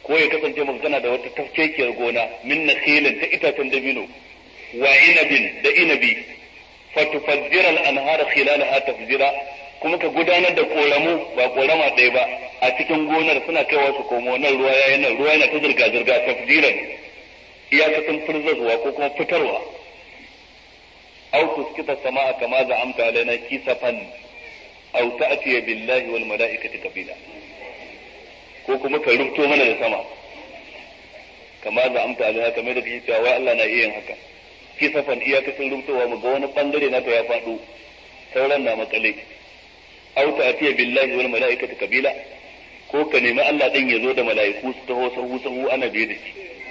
ko ya kasance maka kana da wata tafkekiyar gona min nakhilin ta itacen dabino wa inabin da inabi fatufajjira al-anhara khilalaha tafjira kuma ka gudanar da koramu ba korama ɗaya ba a cikin gonar suna kaiwa su komo nan ruwa yayin nan ruwa yana ta zirga zirga tafjiran iyakacin firzarwa ko kuma fitarwa aw tuskita samaa kama za'amta alaina kisafan aw ta'tiya billahi wal mala'ikati kabila ko kuma ka rubto mana da sama kama za'amta alaina kamar da kake cewa wai Allah na iya yin haka kisafan iyakacin rubtowa mu ga wani bangare naka ya faɗo sauran na makale aw ta'tiya billahi wal mala'ikati kabila ko ka nemi Allah din ya zo da mala'iku su taho sahu sahu ana biye da shi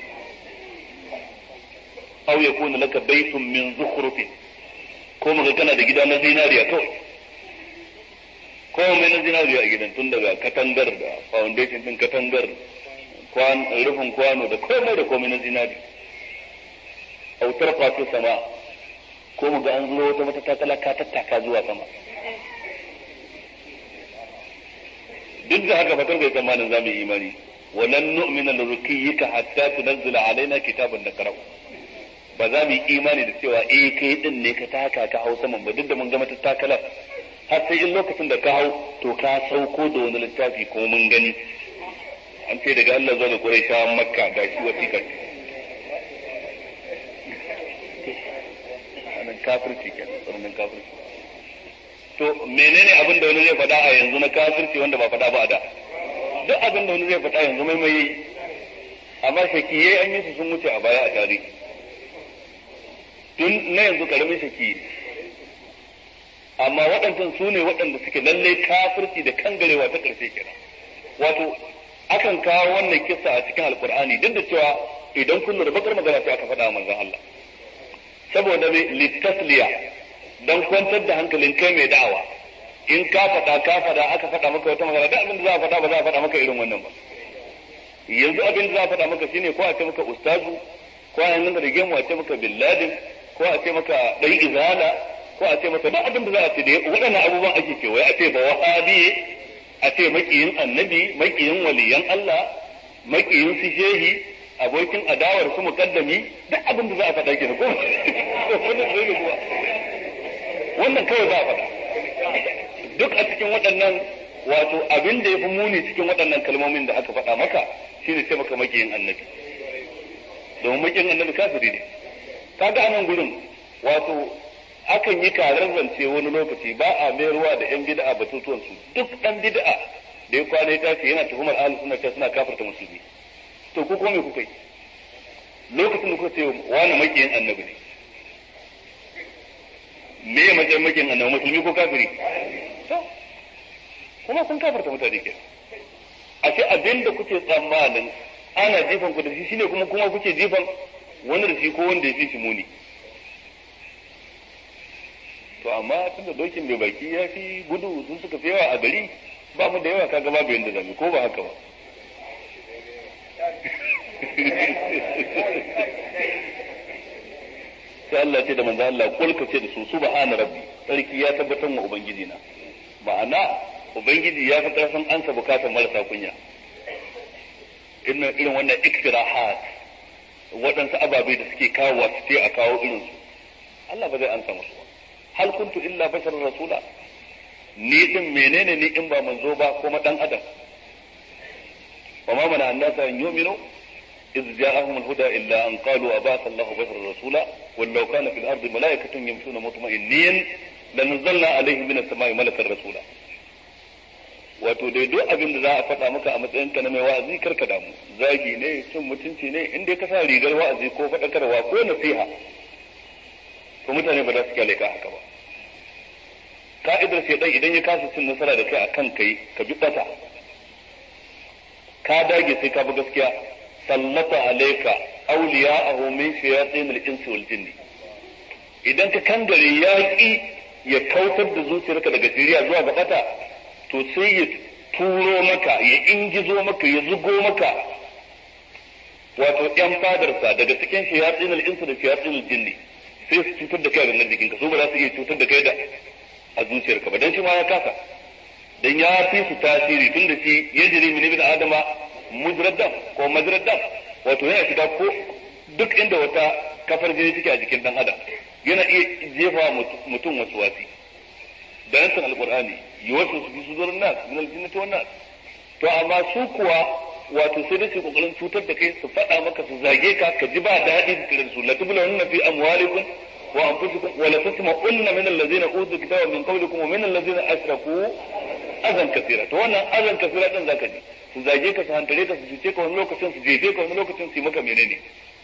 aw yakuna laka baytun min zukhrufin ko muga kana da gida na zinariya kawai ko mai na zinariya a gidan tun daga katangar da foundation din katangar kwan rufin kwano da komai da komai na zinari autar fato sama ko muga an zo wata mata takala ka tattaka zuwa sama duk da haka fatar bai tsammanin za mu yi imani walan nu'mina lirukiyyika hatta tunzila alaina kitaban nakra'u ba za mu yi imani da cewa eh kai din ne ka taka ka hau saman ba duk da mun ga mata takalar har sai in lokacin da ka hau to ka sauko da wani littafi ko mun gani an ce daga Allah zuwa ga Quraishawan Makka ga shi wasiƙar wannan kafirci kenan wannan kafirci to menene abin da wani zai faɗa a yanzu na kafirci wanda ba faɗa ba a da duk abin da wani zai faɗa yanzu mai mai amma shakiyai an yi su sun wuce a baya a tarihi tun na yanzu karamin shaki amma waɗancan su ne waɗanda suke lalle kafirci da kangarewa ta ƙarshe kenan wato akan kawo wannan kissa a cikin alkur'ani duk da cewa idan kun lura bakar magana sai aka faɗa manzon Allah saboda me litasliya dan kwantar da hankalin kai mai da'awa in ka faɗa ka faɗa aka faɗa maka wata magana duk abin da za a faɗa ba za a faɗa maka irin wannan ba yanzu abin da za a faɗa maka shine ko a ce maka ustazu ko a nan da rigemu a ce maka billadin ko a ce maka ɗan izala ko a ce maka duk abin da za a ce da waɗannan abubuwan ake kewaye a ce ba wahabi a ce makiyin annabi makiyin waliyan Allah makiyin su shehi abokin adawar su mukaddami duk abin da za a faɗa ke ko wannan zai kuwa wannan kawai za a faɗa duk a cikin waɗannan wato abin da ya fi muni cikin waɗannan kalmomin da aka faɗa maka shine ce maka makiyin annabi domin makiyin annabi kafiri ne kaga anan gurin wato akan yi karar zance wani lokaci ba a mayarwa da yan bid'a batutuwan su duk dan bid'a da ya kwana ya tashi yana tuhumar ahlus sunna ta suna kafirta musulmi to ku kuma me kuka yi lokacin da kuka ce wani makiyin annabi ne me ya matsayin makiyin annabi musulmi ko kafiri kuma sun kafirta mutane ke a ce abin da kuke tsammanin ana jifan ku da shi shine kuma kuma kuke jifan wani da shi ko wanda ya fi shi muni to amma tunda dokin bai baki ya fi gudu sun suka fi yawa a gari ba mu da yawa kaga babu yanda zamu ko ba haka ba sai Allah ce da manzo Allah kulka ce da su subhana rabbi sarki ya tabbatar wa ubangiji na ma'ana ubangiji ya fi karfin ansa bukatar marasa kunya irin irin wannan iktirahat waɗansu ababe da suke kawo su ce a kawo irinsu Allah ba zai ansa musu ba hal kuntu illa basharar rasula ni din menene ni in ba manzo ba kuma dan adam wa ma mana annasa an yu'minu إذ جاءهم الهدى إلا أن قالوا أبعث الله بشرا رسولا ولو كان في الأرض ملائكة يمشون مطمئنين لنزلنا عليهم من السماء ملكا رسولا wato dai duk abin da za a faɗa maka a matsayinka na mai wa'azi karka damu zagi ne cin mutunci ne in dai ka sa rigar wa'azi ko faɗakarwa ko nasiha to mutane ba za su kyale ka haka ba ka'idar shaidan idan ya kasa cin nasara da kai akan kai ka bi bata ka dage sai ka bi gaskiya sallata alayka awliya'ahu min shayatin al-insi wal jinni idan ka kangare ya ki ya kautar da zuciyarka daga shiriya zuwa ga bata to sai ya turo maka ya ingizo maka ya zugo maka wato yan fadarsa daga cikin shayatin al-insi da shayatin al-jinni sai su cutar da kai a gangan jikinka su ba za su iya cutar da kai da a zuciyarka ba dan shi ma ya kasa dan ya fi su tasiri tun da shi yajri min ibn adama mujraddam ko majraddam wato yana shiga ko duk inda wata kafar jini take a jikin dan adam yana iya jefa mutum wasu wasi da nasan alqur'ani yuwasu su sudurin nas min aljinnati wan nas to amma su kuwa wato sai da su kokarin cutar da kai su faɗa maka su zage ka ka ji ba daɗi su kira su latubulunna fi amwalikum wa anfusikum wa la tasma'unna min allazina utu kitaba min qablikum wa min allazina ashraku azan kasira to wannan azan kasira din zaka ji su zage ka su hantare ka su cuce ka wani lokacin su jefe ka wani lokacin su yi maka menene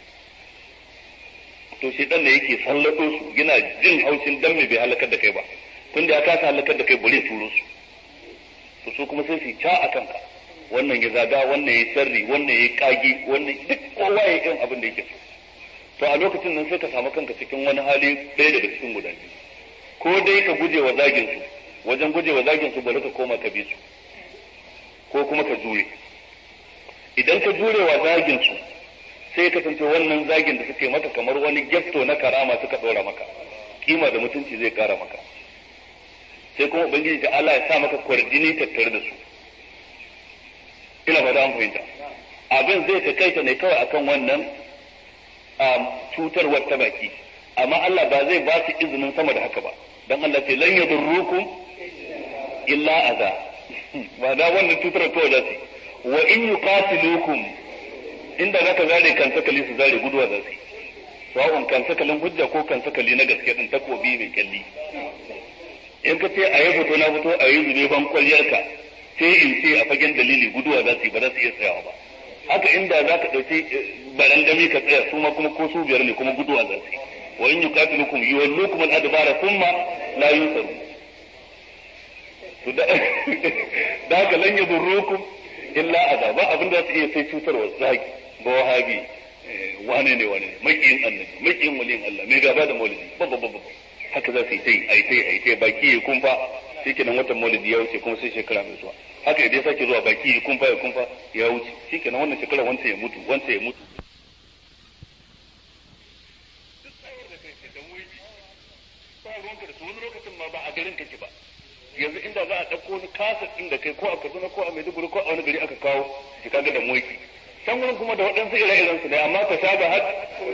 to shi dan da yake sallato su yana jin haushin dan me bai halakar da kai ba tunda ya kasa halakar da kai bare turo su to su kuma sai su ca a kanka wannan ya zaga wannan ya sarri wannan ya kage wannan duk kowa ya irin abin da yake so to a lokacin nan sai ka samu kanka cikin wani hali ɗaya daga cikin guda biyu ko dai ka guje wa zagin su wajen guje wa zagin su bari ka koma ka bi su ko kuma ka jure idan ka jure wa zagin su sai ka kasance wannan zagin da suke maka kamar wani gefto na karama suka ɗora maka kima da mutunci zai kara maka sai kuma ubangiji da Allah ya sa maka kwarjini tattare da su ina ba da an fahimta abin zai takaita ne kawai akan wannan cutarwar ta baki amma Allah ba zai ba su izinin sama da haka ba dan Allah ce lan yadurrukum illa aza ba da wannan cutar kawai da su wa in yuqatilukum inda zaka zare kan sakali su zare guduwa za su sawa'un kan sakalin hujja ko kan sakali na gaske din takobi mai kyalli in ka ce a yi fito na fito a yi zube ban kwalliyarka sai in ce a fagen dalili guduwa za su yi ba za su iya tsayawa ba haka inda za ka ɗauki barangami ka tsaya su ma kuma ko su biyar ne kuma guduwa za su yi wa in yuqatilukum yuwallukum al-adbara thumma la yunsaru to da da haka lan yadurrukum illa azaba abin da su iya sai cutarwa zagi ba wahabi wane ne wane ne makiyin annabi makiyin waliyin Allah mai gaba da maulidi babba babba haka za su yi ta yi a yi ta yi a yi ta yi baki ya kumfa shi kenan watan maulidi ya wuce kuma sai shekara mai zuwa haka idan sake zuwa baki ya kumfa ya kumfa ya wuce shi kenan wannan shekara wanta ya mutu wanta ya mutu a garin kake ba yanzu inda za a ɗauko wani kasa ɗin da kai ko a Kaduna ko a Maiduguri ko a wani gari aka kawo shi kaga da moki can wurin kuma da waɗansu ire-iren su ne amma ka sha ga har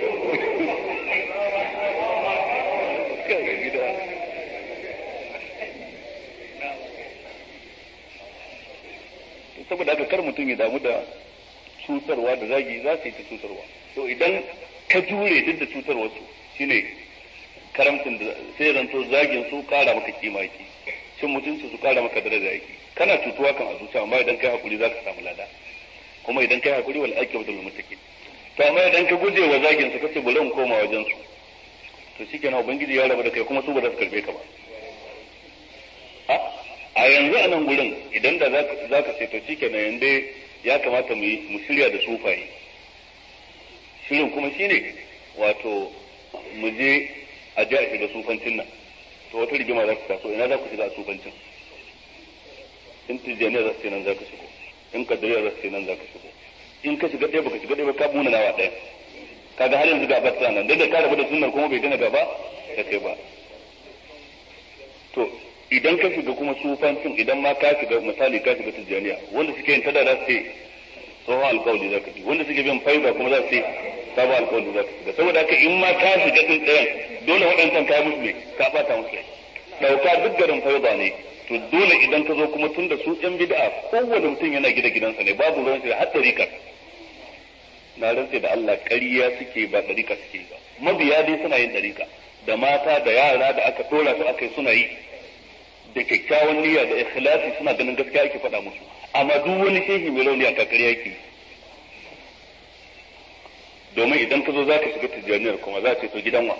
saboda haka kar mutum ya damu da cutarwa da zagi za su yi ta cutarwa to idan ka jure duk da cutarwa su shine karamcin da sai zanto zagin su kara maka kima yake cin mutunci su kara maka daraja yake kana cutuwa kan a zuciya amma idan kai hakuri za ka samu lada kuma idan kai hakuri wal aqibatu lil muttaqin to amma idan ka guje wa zagin su kace bari in koma wajen su to shikenan ubangiji ya rabu da kai kuma su ba za su karbe ka ba a yanzu a nan gurin idan da za ka ce to shikenan yanda ya kamata mu mu shirya da sufaye shirin kuma shine wato mu je a ji a shiga sufancin nan to wata rigima za ku taso ina za ku shiga a sufancin in tijjaniya za su ce nan za ka shigo in kadariya za su ce nan za ka shigo in ka shiga ɗaya baka shiga ɗaya ba ka muna nawa ɗaya kaga har yanzu gaba ta nan da ka rabu da sunnar kuma bai dana gaba da kai ba to idan ka shiga kuma sufancin idan ma ka shiga misali ka shiga tijjaniya wanda suke yin tada za su ce tsohon alkawali za ka ji wanda suke bin faiba kuma za su ce sabon alkawali za ka shiga saboda haka in ma ka shiga din ɗayan dole waɗancan ka musu ne ka ɓata musu ɗauka duk garin faiba ne to dole idan ka zo kuma tun da su ɗan bid'a kowane mutum yana gida gidansa ne babu ruwan shi har ɗarika na rantse da Allah ƙarya suke ba ɗarika suke ba mabiya dai suna yin ɗarika da mata da yara da aka tora su aka yi suna yi da kyakkyawan niyya da ikhlasi suna ganin gaskiya ake faɗa musu amma duk wani shehi mai rauni a kakariya yake domin idan ka zo za ka shiga tijjaniyar kuma za ce to gidan wa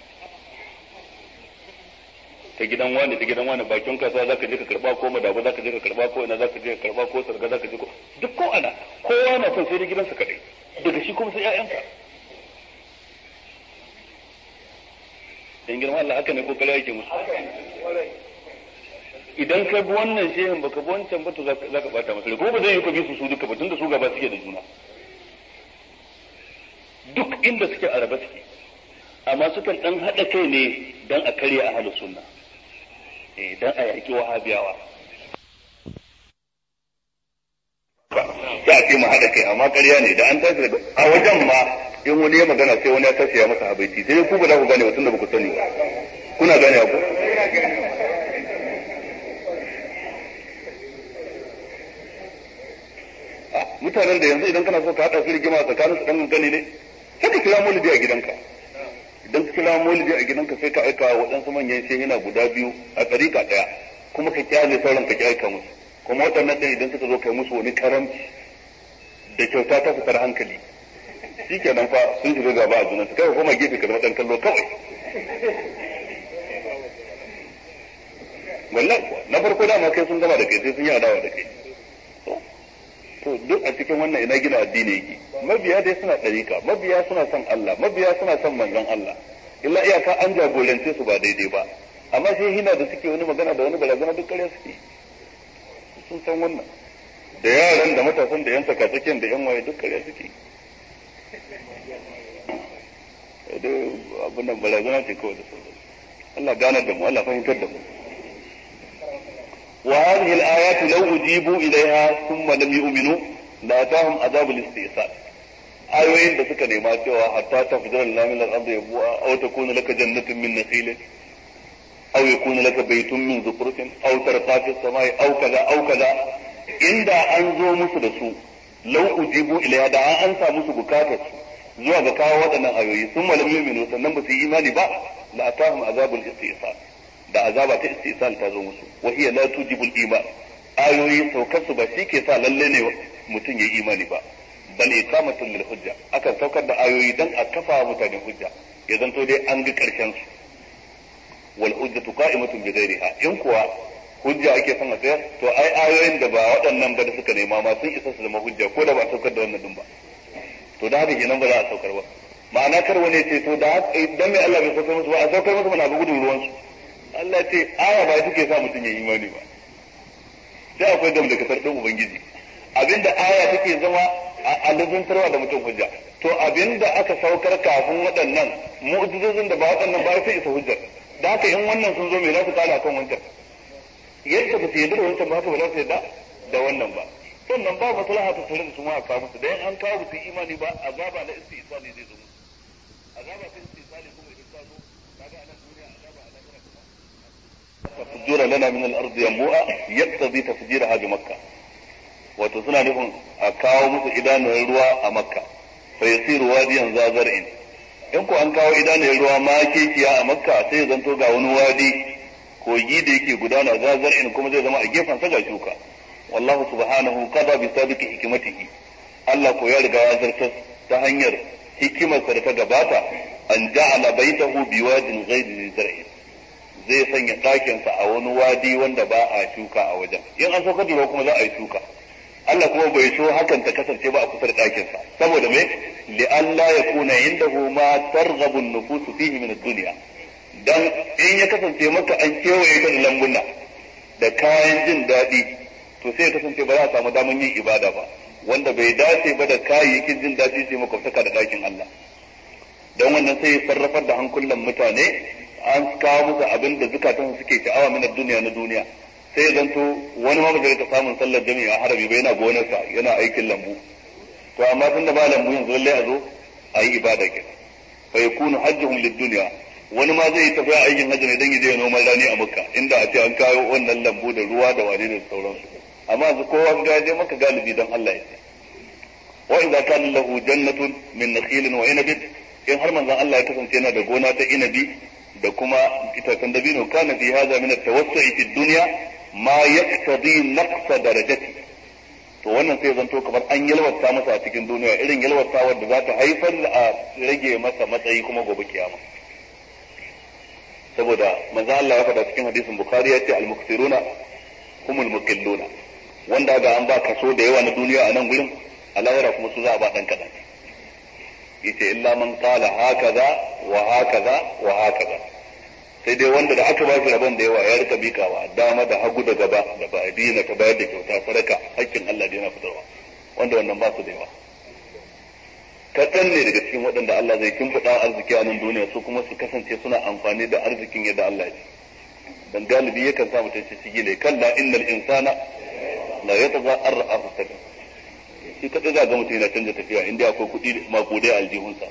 ta gidan wani ta gidan wani bakin kasuwa za ka je ka karba ko madabu za ka je ka karba ko ina za ka je ka karba ko sarga za ka je ko duk ko ana kowa na son sai da gidansa kadai daga shi kuma sai ƴaƴanka dan girma Allah haka ne ko kare yake musu idan ka bi wannan shehin baka bi wancan ba to za ka bata masa ko ba zai yi ka bi su su duka ba tunda su gaba suke da juna duk inda suke a raba suke amma sukan dan haɗa kai ne dan a karya a halin sunna eh dan a yaki wahabiyawa sai a ce mu haɗa kai amma ƙarya ne da an tashi daga a wajen ma in wani ya magana sai wani ya tashi ya masa habaiti sai ku ba za ku gane mutum da ba ku sani ba kuna gane ku mutanen da yanzu idan kana so ka haɗa su rigima tsakanin su ɗan gani ne sai ka kira maulidi a gidanka idan ka kira maulidi a gidanka sai ka aika wa waɗansu manyan shehina guda biyu a ɗariƙa ɗaya kuma ka kyale sauran ka ki aika musu kuma waɗannan ɗin idan suka zo kai musu wani karamci da kyauta ta fitar hankali shi kenan fa sun shiga gaba a junansu kai kuma gefe ka zama ɗan kallo kawai wallahi na farko dama kai sun gama da kai sai sun yi adawa da kai to duk a cikin wannan ina gina addini yake mabiya dai suna ɗarika mabiya suna son Allah mabiya suna son manzon Allah illa iyaka an jagorance su ba daidai ba amma sai hina da suke wani magana da wani barazana duk ƙarya suke sun san wannan da yaran da matasan da yan sakatsakin da yan waye duk ƙarya suke abin nan barazana ce kawai da sauransu Allah ganar da mu Allah fahimtar da mu وهذه الآيات لو أجيبوا إليها ثم لم يؤمنوا لأتاهم عذاب الاستئصال ayoyin da suka nema cewa hatta ta fitar da min al-ardi yabu'a aw takuna laka jannatun min nakhil aw yakuna laka baytun min zukhrutin aw tarqa fi samai aw kaza aw kaza inda an zo musu da su law ujibu ilayha da an ansa musu bukatar su zuwa ga kawo waɗannan ayoyi sun malam yu'minu sannan ba su yi imani ba la atahum azabul istisal da azaba ta istisal ta zo musu wa hiya la tujibul iman ayoyi saukar su ba shi ke sa lalle ne mutum ya imani ba bal iqamatul lil hujja akan saukar da ayoyi dan a kafa mutane hujja ya zanto dai an ga karshen su wal hujjatu qa'imatun bi ghairiha in kuwa hujja ake son a tsayar to ai ayoyin da ba waɗannan ba da suka nema ma sun isa su zama hujja ko da ba a saukar da wannan din ba to da haka kenan ba za a saukar ba ma'ana kar wani ce to da dan mai Allah bai saukar musu ba a saukar musu mana ga gudun ruwan su Allah ce aya ba take sa mutum ya imani ba sai akwai dam da kasar din ubangiji abinda aya take zama a lazantarwa da mutum hujja to abinda aka saukar kafin waɗannan mu'jizozin da ba waɗannan ba sai isa hujjar da haka in wannan sun zo me za su kala kan wancan yadda ba su yarda da wancan ba haka ba za su yarda da wannan ba sannan ba maslaha ta tare da su ma a kawo musu dan an kawo su imani ba azaba na istisali zai zo musu azaba ta istisali kuma idan ta zo kaga anan duniya azaba a lahira kuma tafjura lana min al-ardi yanbu'a yaqtadi tafjiraha bi makkah wato suna nufin a kawo musu idanun ruwa a makka fa yasiru wadiyan zazar'in in ko an kawo idanun ruwa ma kekiya a makka sai ya zanto ga wani wadi kogi da yake gudana zazar'in kuma zai zama a gefen sa ga shuka wallahu subhanahu qada bi sabiqi hikmatihi Allah ko ya riga ya zartar ta hanyar hikimarsa da ta gabata an ja'ala baitahu biwadin ghayri zar'in zai sanya ɗakinsa a wani wadi wanda ba a shuka a wajen in an saukar da ruwa kuma za a yi shuka Allah kuma bai so hakan ta kasance ba a kusa da ɗakinsa saboda me li Allah ya kuna indahu ma targhabu an-nufusu fihi min ad-dunya dan in ya kasance maka an kewaye kan lambuna da kayan jin daɗi to sai ya kasance ba za a samu daman yin ibada ba wanda bai dace ba da kayayyakin jin daɗi sai makwabtaka da ɗakin Allah dan wannan sai ya sarrafar da hankulan mutane an kawo musu abin da zukatan suke sha'awa min duniya na duniya sai zanto wani ma bai ta samun sallar jami'a a harabi ba yana gonarsa yana aikin lambu to amma tunda ba lambu yanzu lalle a zo a yi ibada ke fa yakunu hajjuhum lid-dunya wani ma zai tafi aikin hajji ne dan ya je noman rani a makka inda a ce an kawo wannan lambu da ruwa da wani da sauransu amma yanzu kowa ga je maka galibi dan Allah ya ce wa idza kana lahu jannatun min nakhilin wa inabin in har manzon Allah ya kasance yana da gona ta inabi da kuma itacen dabino kana fi hadha min at-tawassu'i fi dunya ma yaqtadi naqsa darajati to wannan sai zanto kamar an yalwata masa a cikin duniya irin yalwata wadda za ta haifar da a rage masa matsayi kuma gobe kiyama saboda manzo Allah ya faɗa cikin hadisin bukhari ya ce al-muqsiruna humul muqilluna wanda ga an ba kaso da yawa na duniya a nan gurin a lahira kuma su za a ba dan kadan yace illa man qala hakaza wa hakaza wa hakaza sai dai wanda da aka ba shi rabon da yawa ya rika bikawa dama da hagu da gaba da ba dina ta bayar da kyauta sadaka hakkin Allah da yana fitarwa wanda wannan ba su da yawa kaɗan ne daga cikin waɗanda Allah zai kimfiɗa arziki a nan duniya su kuma su kasance suna amfani da arzikin yadda Allah ya dan galibi yakan sa mutum shi gile kalla innal insana la yataza arra'a fasada shi kadai za ga mutum yana canza tafiya inda akwai kuɗi makudai a aljihunsa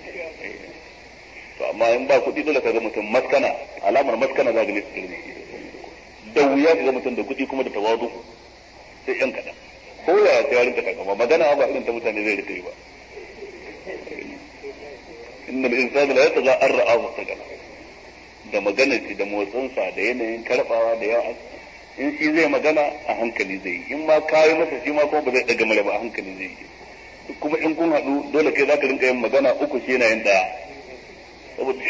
to amma in ba kuɗi dole ka ga mutum maskana alamar maskana za ga ne su da wuya ka ga mutum da kuɗi kuma da tawadu sai yan kaɗan ko ya sai ya rinka takama magana ba irin ta mutane zai rika yi ba inna al-insana la yataza an ra'a mustaqala da maganar shi da motsinsa da yanayin karbawa da yawa in shi zai magana a hankali zai yi in ma kayi masa shi ma kuma ba zai daga mala ba a hankali zai yi kuma in kun haɗu dole kai za ka rinka yin magana uku shi yana yin ɗaya saboda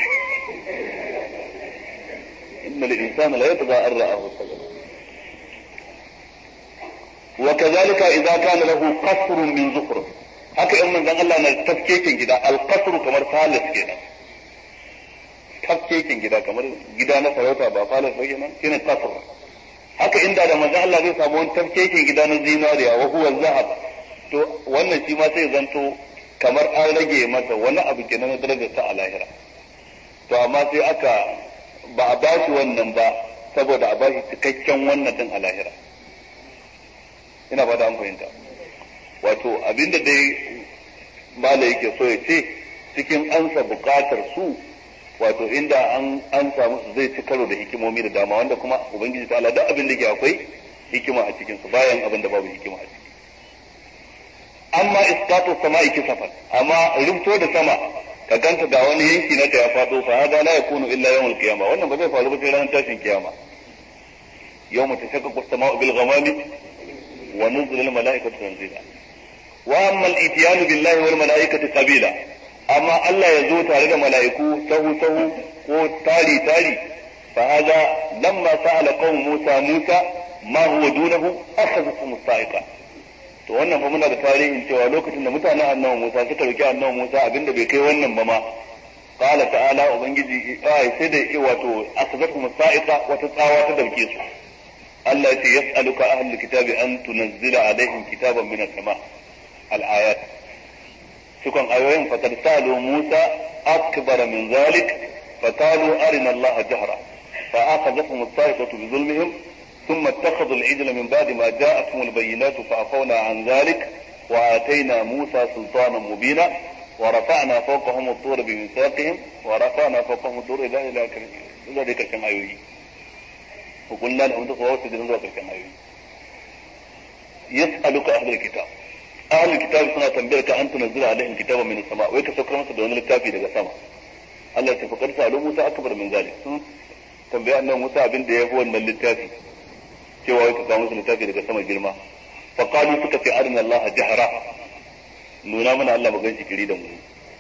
inna al-insana la yataza an ra'a mustaqala وكذلك إذا كان له قصر من زخرف haka in manzon Allah na tafkekin gida alqasru kamar falas kenan tafkekin gida kamar gida na sarauta ba falas ba kenan shine qasr haka inda da manzon Allah zai samu wani tafkekin gida na zinariya wa huwa zahab to wannan shi ma sai zanto kamar an rage masa wani abu kenan na darajar sa a lahira to amma sai aka ba a bashi wannan ba saboda a bashi cikakken wannan din a lahira ina ba da an fahimta wato abinda dai mala yake so ya ce cikin ansa bukatar su wato inda an an samu su zai ci karo da hikimomi da dama wanda kuma ubangiji ta Allah duk abin da ke akwai hikima a cikin su bayan abin da babu hikima a ciki amma isqatu sama'i kisafan amma rubto da sama ka ganta da wani yanki na ta ya fado fa hada la yakunu illa yawmul qiyamah wannan ba zai faru ba sai ranar tashin kiyama yawma tashaqqaqu as-sama'u bil ghamami wa nuzila al-mala'ikatu tanzila wa amma al-ityan billahi wal mala'ikati qabila amma Allah ya zo tare da mala'iku sahu sahu ko tari tari fa hada lamma sa'ala qaum Musa Musa ma huwa dunahu akhadhatu musa'iqa to wannan fa muna da tarihin cewa lokacin da mutanen annabi Musa suka roki annabi Musa abinda bai kai wannan ba ma qala ta'ala ubangiji ai sai da wato akhadhatu musa'iqa wata tsawa ta dauke su Allah ya ce yas'aluka ahlul kitabi an tunazzila alaihim kitaban min as-sama' al-ayat cikon ayoyin fakad salu Musa akbar min zalik faqalu arina Allah jahra fa akhadhatuhum as-sa'iqatu bi zulmihim ثم اتخذوا العجل من بعد ما جاءتهم البينات فعفونا عن ذلك وآتينا موسى سلطانا مبينا ورفعنا فوقهم الطور بميثاقهم ورفعنا فوقهم الطور إلى إلى إلى ذكر كم أيوه وقلنا لهم تقوى وسجدوا ذكر كم أيوه يسألك أهل الكتاب أهل الكتاب سنة تنبيرك أن تنزل عليهم كتابا من السماء ويك سكر مسا دون الكافي daga sama Allah ta fakar sa Musa akbar min zalik sun tambaya annabi Musa abin da yafi wannan littafi cewa wai ka kawo musu littafi daga sama girma fa qalu suka ce arina Allah jahra nuna mana Allah magan shi kiri da mu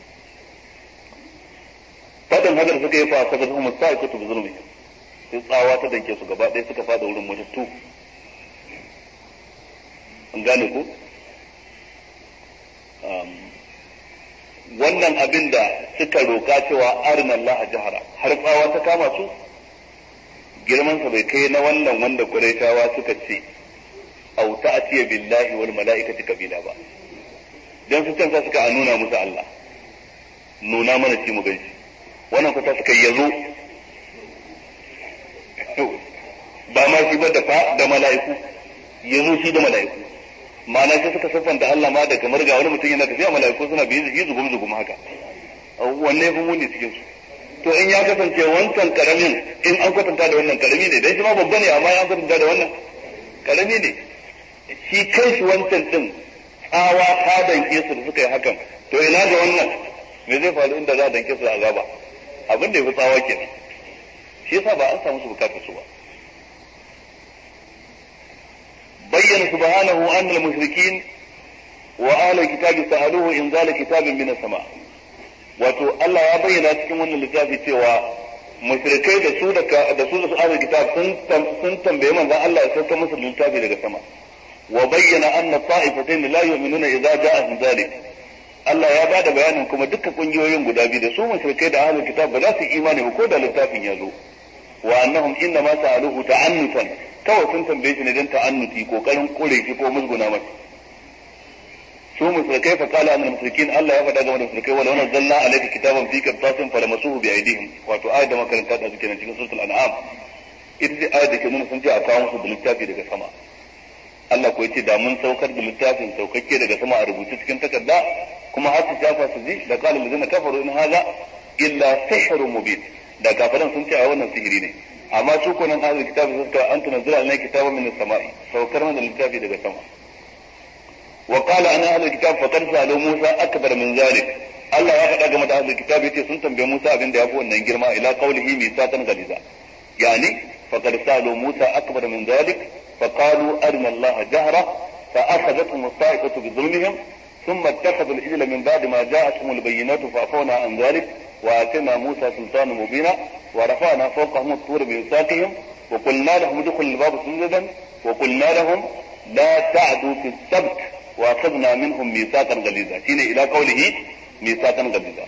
fadin hadar suka yi fa kaza kuma sai ku tubu zulmi sai tsawa ta danke su gaba ɗaya suka fada wurin mutattu an gane ku wannan abin da suka roka cewa arina Allah jahara har tsawa ta kama su girmansa bai kai na wannan wanda Qurayshawa suka ce au ta'tiya billahi wal mala'ikati kabila ba dan su canza suka nuna musu Allah nuna mana shi mu ganshi wannan fata suka yazo ba ma shi ba da fa da mala'iku yazo shi da mala'iku ma'ana sai suka siffanta Allah ma da kamar ga wani mutum yana tafiya mala'iku suna biyu zigi zugum zugum haka wanne ya fi muni cikin su to in ya kasance wancan karamin in an kwatanta da wannan karami ne dan shi ma babba ne amma an kwatanta da wannan karami ne shi kai shi wancan din tsawa ta danke su da suka yi hakan to ina ga wannan me zai faru inda za a danke su da azaba abin da ya fi tsawa kenan shi yasa ba an samu su bukatar su ba bayyana subhanahu anna al-mushrikin wa ahlul kitabi sa'aluhu inzala kitabin min as-sama' wato Allah ya bayyana cikin wannan littafi cewa mushrikai da su da da su da su ahlul kitab sun sun tambaye manzon Allah ya sauka musu littafi daga sama wa bayyana anna ta'ifatayn la yu'minuna idza ja'ahum zalik Allah ya bada bayanin kuma duka kungiyoyin guda biyu da su mushrikai da ahlul kitab ba za su imani ba ko da littafin ya zo wa annahum inna ma sa'aluhu ta'annutan kawai sun tambaye shi ne dan ta'annuti kokarin kore shi ko musguna masa su musulkai fa qala annal mushrikin Allah ya faɗa game da musulkai wala wannan zalla alayka kitaban fi qirtasin falamasuhu bi aydihim wato ayat da makaranta da suke nan cikin suratul an'am ita ce ayat da ke nuna sun ce a kawo musu da littafi daga sama Allah ko yace da mun saukar da littafin saukakke daga sama a rubuce cikin takarda kuma har su shafa su ji da qala allazina kafaru in hadha illa sihrun mubin da kafiran sun ce a wannan sihiri ne amma su ko nan ahlul kitabi sun ce an tunzila alai kitaban min as-sama'i saukar mana littafi daga sama wa qala ana ahlul kitab faqad sa'alu Musa akbar min zalik Allah ya faɗa game da ahlul kitab yace sun tambaye Musa abin da yafi wannan girma ila qawlihi misatan galiza yani faqad sa'alu Musa akbar min zalik فقالوا أرنا الله جهرة فأخذتهم الصاعقة بظلمهم ثم اتخذوا الإجل من بعد ما جاءتهم البينات فعفونا عن ذلك وآتينا موسى سلطانا مبينا ورفعنا فوقهم الطور بميثاقهم وقلنا لهم ادخلوا الباب سجدا وقلنا لهم لا تعدوا في السبت وأخذنا منهم ميثاقا غليظا حين إلى قوله ميثاقا غليظا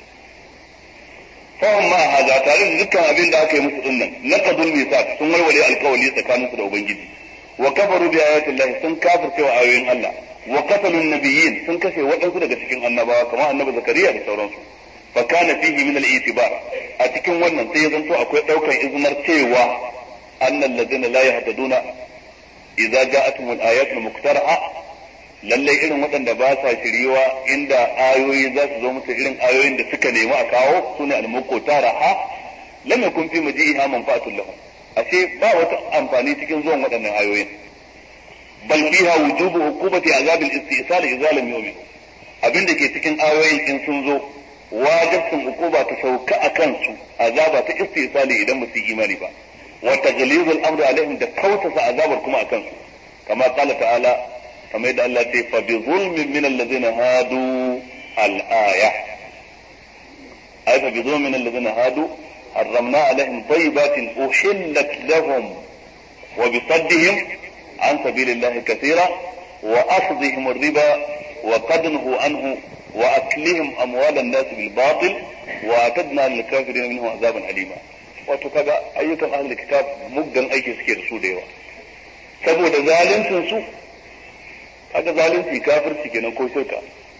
fahim ma haza tare da dukkan abin da aka yi musu dinnan naqadul misaq sun walwale alkawali tsakanin su da ubangiji wa kafaru bi ayatin Allah sun kafirce wa ayoyin Allah wa qatalu nabiyyin sun kashe waɗansu daga cikin annabawa kamar annabi zakariya da sauransu fa kana fihi min al-itibar a cikin wannan sai ya zanto akwai daukar iznar cewa annal ladina la yahtaduna idza ja'atuhum al-ayatul muqtara'a lallai irin waɗanda ba sa shiriwa inda ayoyi za su zo musu irin ayoyin da suka nemi a kawo su ne almuqta raha lam yakun fi maji'iha manfa'atun lahum ashe ba wata amfani cikin zuwan waɗannan ayoyin bal fiha wujubu hukumati azabil istisal idza lam yu'min abinda ke cikin ayoyin in sun zo wajibin hukuma ta sauka a kansu azaba ta istisali idan ba su yi imani ba wa taglizul amri alaihim da kautasa azabar kuma a kansu kama qala ta'ala kamar yadda Allah ce fa bi zulmin min allazina hadu al-aya ay fa bi zulmin min allazina hadu harramna alaihim tayyibatin uhillat lahum wa bi saddihim an sabilillahi kathira wa akhdhihim ar-riba wa qadnuhu anhu wa aklihim amwal an-nas bil batil wa atadna lil kafirin minhu azaban alima wato kaga ayyukan ahlul kitab muggan aiki suke da su da yawa saboda zaluncin su kaga zalunci kafirci kenan ko shirka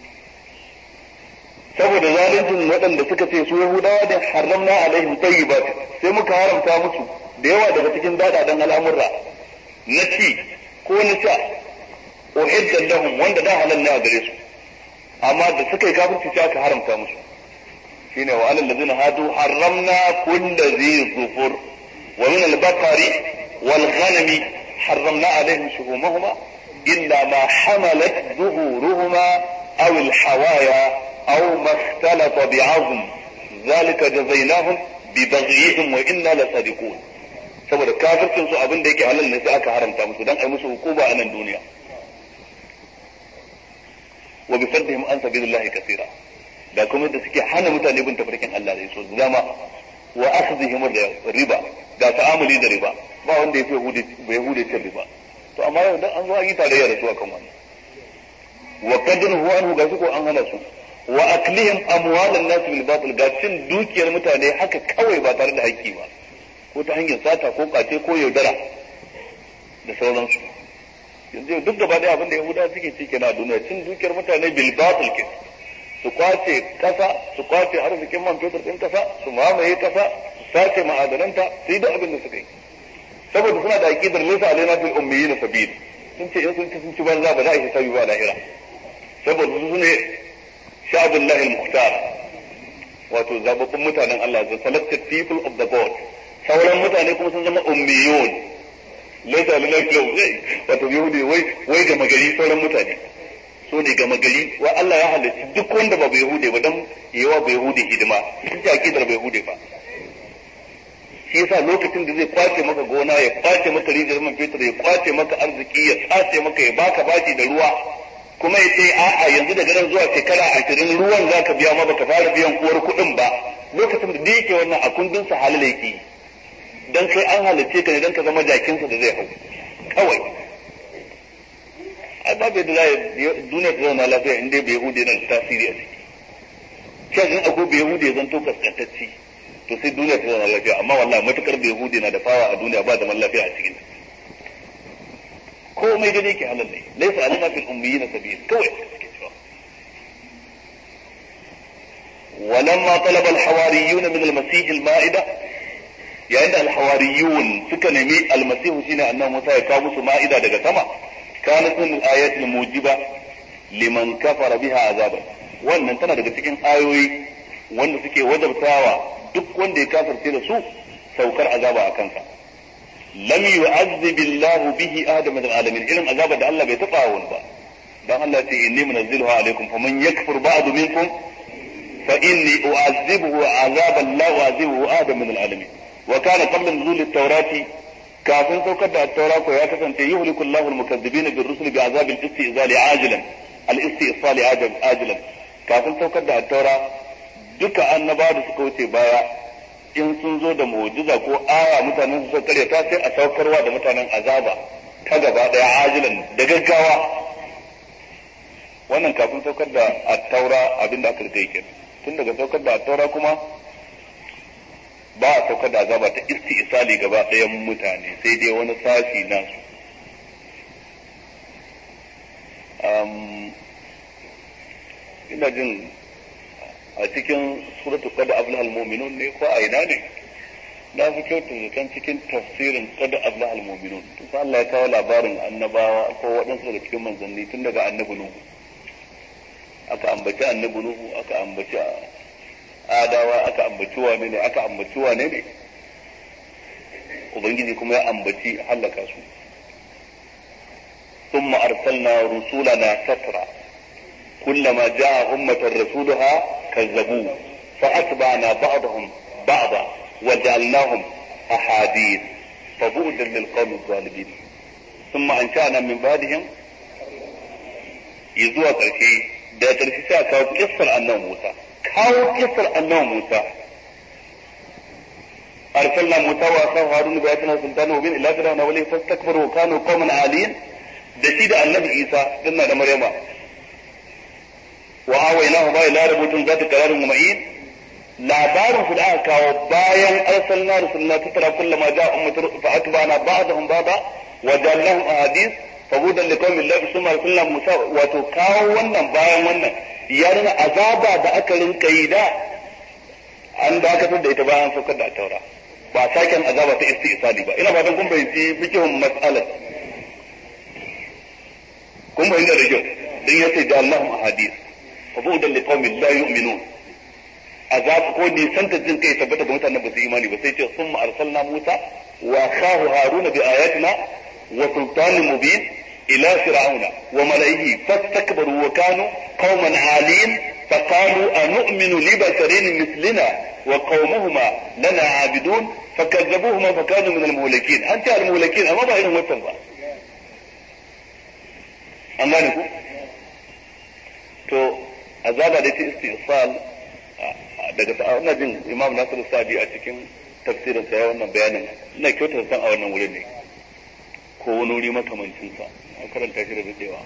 saboda zaluncin waɗanda suka ce su yahudawa da haramna alaihim tayyibat sai muka haramta musu da yawa daga cikin dadadan al'amurra na ci ko na sha uhiddan lahum wanda da halal ne a gare su amma da suka yi kafirci sai aka haramta musu shine wa alal ladina hadu haramna kulli dhi zufur wa min al-baqari wal ghanami حرمنا عليهم شهومهما إلا ما حملت ظهورهما أو الحوايا أو ما اختلط بعظم ذلك جزيناهم ببغيهم وإنا لصادقون saboda kafircin su abin da yake halal ne sai aka haramta musu dan ai musu hukuma a nan duniya wa bi saddihim an sabilillahi kaseera da kuma da suke hana mutane bin tafarkin Allah da so da dama wa akhdhihim riba ga ta'amuli da riba ba wanda ya fi yahudi cin riba to amma yau dan an zo an yi tarayya da su akan wannan wa qadruhu anhu ga su ko an hana su wa aklihim amwalan nas bil batil ga cin dukiyar mutane haka kawai ba tare da haƙƙi ba ko ta hanyar sata ko kace ko yaudara da sauransu yanzu duk gaba ɗaya abin da yahuda suke ci kenan a duniya cin dukiyar mutane bil batil ke su kwace kasa su kwace arzikin man fetur din kasa su mamaye kasa su sace ma'adananta su yi duk abin da suka yi saboda suna da aqidar laysa alaina fil ummiyin sabil sun ce in sun ci sun ci banza ba za a yi hisabi ba lahira saboda su ne sha'abullahi al-mukhtar wato zababbun mutanen Allah the selected people of the god sauran mutane kuma sun zama ummiyun laysa alaina fil ummiyin wato yahudi wai wai ga magari sauran mutane so ne gama gari wa Allah ya halarci duk wanda ba bai hude ba dan yawa bai hude hidima sun ce aqidar bai hude ba shi yasa lokacin da zai kwace maka gona ya kwace maka rijiyar man fetur ya kwace maka arziki ya tsace maka ya baka bashi da ruwa kuma ya ce a'a yanzu daga nan zuwa shekara ashirin ruwan za ka biya ma baka fara biyan uwar kuɗin ba lokacin da yake wannan a kundin sa halal yake dan kai an halarce ka ne dan ka zama jakinsa da zai hau kawai ai babu yadda za duniya ta zauna lafiya in dai bai hude nan tasiri a ciki shan in akwai bai hude zan to kaskantacci to sai duniya ta zauna lafiya amma wallahi matukar bai hude na da fawa a duniya ba zaman lafiya a cikin komai da yake halal ne laysa alana fil ummiyin sabil kawai suke cewa ولما طلب الحواريون من المسيح المائدة yayin da alhawariyun suka nemi almasihu shine annabi Musa ya kawo musu ma'ida daga sama kanat min al-ayat al-mujiba liman kafara biha azaban wannan tana daga cikin ayoyi wanda suke wajabtawa duk wanda ya kafirce da su saukar azaba a kansa lam yu'azzib Allah bihi ahad min al-alamin irin azaba da Allah bai taba wani ba dan Allah ya ce inni munazziluha alaikum faman yakfur ba'du minkum fa inni u'azzibuhu azaban la u'azzibuhu ahad min al-alamin wa kana qabla nuzul at-taurati kafin saukar da at-taura ko ya kasance yuhliku Allahu al-mukazzibina bir-rusuli bi'azab al-istizali ajilan al-istisali ajilan kafin saukar da at-taura duka annabawa da suka wuce baya in sun zo da mu'jiza ko aya mutanen su kare ta sai a saukarwa da mutanen azaba ta gaba daya ajilan da gaggawa wannan kafin saukar da at-taura abinda aka rike yake tun daga saukar da at-taura kuma ba a saukar da azaba ta isali gaba ɗayan mutane sai dai wani sashi nasu ina jin a cikin suratul qad aflaha almu'minun ne ko a ina ne na fi kyautu zaton cikin tafsirin qad aflaha almu'minun tun sa Allah ya kawo labarin annabawa ko waɗansu daga cikin manzanni tun daga annabi nuhu aka ambaci annabi nuhu aka ambaci adawa aka ambaci wane ne aka ambaci wane ne ubangiji kuma ya ambaci hallaka su ثم أرسلنا رسولنا سترا كلما جاء أمة رسولها كذبوه فأتبعنا بعضهم بعضا وجعلناهم أحاديث فبعدا للقوم الظالمين ثم أنشأنا من بعدهم يزوى ƙarshe da ƙarshe sai a kawo kissar annabi Musa kawo kissar annabi Musa أرسلنا موسى وأخاه هارون بآياتنا سلطان مبين إلى فرعون وله فاستكبروا وكانوا قوما عالين da shi da annabi Isa dinna da Maryama wa awaynahu ba ila rabutun zati qararin mu'in labarin su da aka kawo bayan arsalna rusulna tatara kullama ja'a ummatu fa atba'na ba'dahum ba'da wa ja'alnahum ahadith fa budan liqaumin la yusma arsalna Musa wato kawo wannan bayan wannan ya nuna azaba da aka rinka yi da an dakatar da ita bayan saukar da taura ba saken azaba ta istisali ba ina fatan kun bayyanci fikihun mas'alar kun bayyana da kyau dan yace da Allahum ahadith fa bu'dan liqaumin la yu'minun azab ko ne san ta jin kai tabbata ga mutanen ba su imani ba sai ce summa arsalna Musa wa akhahu Haruna bi ayatina wa sultanin mubin ila fir'auna wa malaihi fastakbaru wa kanu qauman alin فقالوا أنؤمن لبشرين مثلنا وقومهما لنا عابدون فكذبوهما فكانوا من المهلكين أنت المهلكين أما بقى إنهم وصل بقى an gane ku to azaba da ta istisal daga ina jin imam nasiru sadi a cikin tafsirin sa ya wannan bayanin ina kyautar san a wannan wurin ne ko wani wuri makamancin sa an karanta shi da dadewa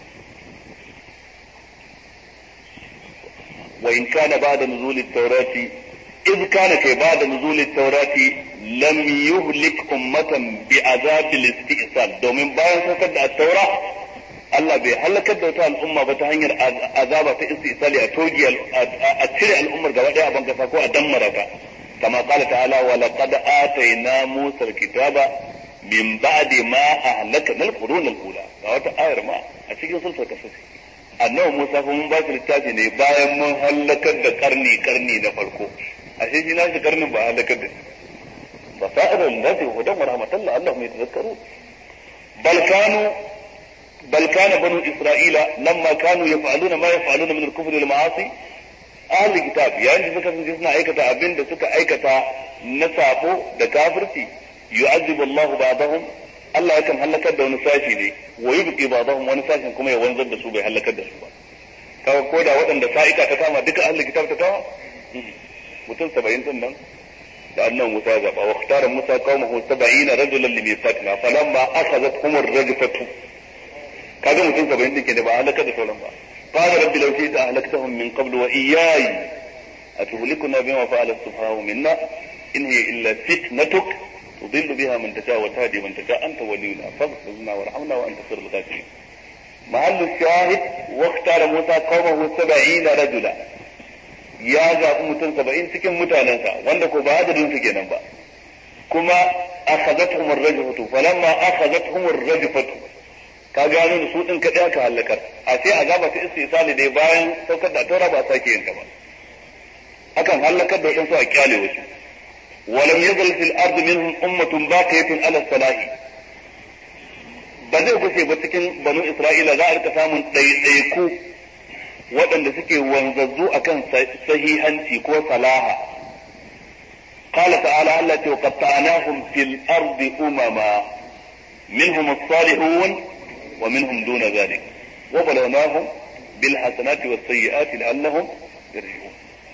wa in kana ba'da nuzul at-taurati إذ كان كي بعد نزول التوراة لم يهلك أمة بعذاب الاستئصال دومين باين سكت التوراة Allah bai halakar da wata al'umma ba ta hanyar azaba ta istisali a togi a cire al'ummar gaba daya a bankasa ko a dammara ta kama qala ta'ala wa laqad atayna Musa al-kitaba min ba'di ma ahlakna al-qurun al-ula ga wata ayar ma a cikin sulhul kasas annabi Musa fa mun ba shi littafi ne bayan mun halakar da karni karni na farko ashe shi nashi karnin ba halakar da shi basairar lati hudan wa rahmatullahi Allahum yatazakkarun bal kanu بل كان بنو إسرائيل لما كانوا يفعلون ما يفعلون من الكفر والمعاصي أهل الكتاب يعني suka sun suna aikata abin da suka aikata na sabo da kafirci yu'azzibu Allahu ba'dahum Allah yakan halakar da wani sashi ne wa yubqi ba'dahum wani sashin kuma ya wanzar da su bai halakar da su ba kaga ko da waɗanda sa'ika ta kama duka ahli kitab ta kama mutum 70 din nan da annan Musa zaba wa ikhtara Musa qaumahu 70 rajulan limiqatina falamma akhadhat humur rajfatu kaga mutum saba'in din ke da ba halaka da sauran ba qala rabbi law shi'ta ahlaktahum min qabl wa iyyai atuhlikuna bima fa'ala as-sufaha'u minna in hiya illa fitnatuk tudillu biha man tasha wa tahdi man tasha anta waliyuna faghfir lana warhamna wa anta khairul ghafirin mahallu shahid wa ikhtara musa qawmahu 70 rajula ya zaɓi mutum saba'in cikin mutanensa wanda ko ba adadin su kenan ba kuma akhadathum ar-rajfatu falamma akhadathum ar-rajfatu ka gano da su din kadai aka halakar a sai azaba ta istisali dai bayan saukar da taura ba sake yin ta ba akan halakar da wadansu a kyale wasu ولم يزل في الأرض منهم أمة باقية على الصلاح ba zai gushe ba cikin banu Isra'ila za a rika samun ɗaiɗaiku waɗanda suke wanzazzu akan sahihanci ko salaha. Qala ta'ala Allah ce wa qatta'nahum fil ardi umama minhum as-salihun wa minhum duna dhalik wa balawnahum bil hasanati was sayyiati la'allahum yarji'un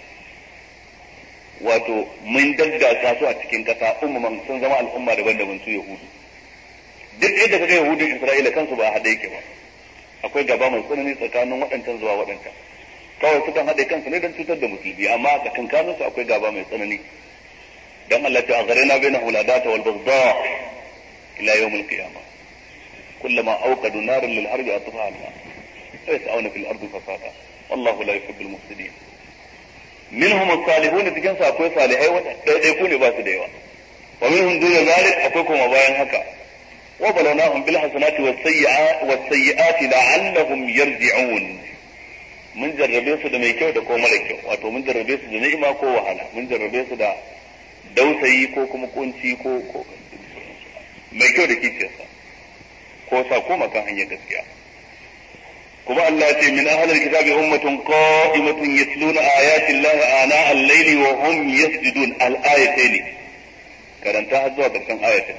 wato mun daddasa su a cikin kasa umman sun zama al'umma daban-daban su yahudu duk inda kaga yahudun isra'ila kansu ba haɗe yake ba akwai gaba mai tsanani tsakanin waɗancan zuwa waɗancan kawai sukan haɗe kansu ne don cutar da musulmi amma a tsakankanin su akwai gaba mai tsanani dan Allah ta agharina bainahum ladata wal baghdha ila yawm al qiyamah kullama awqadu naran lil harbi atfaha Allah wa yas'una fil ardi fasada wallahu la yuhibbul mufsidin minhum as-salihun cikin su akwai salihai wanda daidai ku ne ba su da yawa wa minhum duna zalik akwai kuma bayan haka wa balawnahum bil hasanati was sayyi'ati was sayyi'ati la'allahum yarji'un mun jarrabe su da mai kyau da ko mara kyau wato mun jarrabe su da ni'ima ko wahala mun jarrabe su da dausayi ko kuma kunci ko ko mai kyau da kiciyarsa ko sa ko makan hanyar gaskiya kuma Allah ce min ahlil kitabi ummatun qa'imatun yatluna ayati Allah ana al-layli wa hum yasjudun al-ayatayn karanta har zuwa karshen ayatin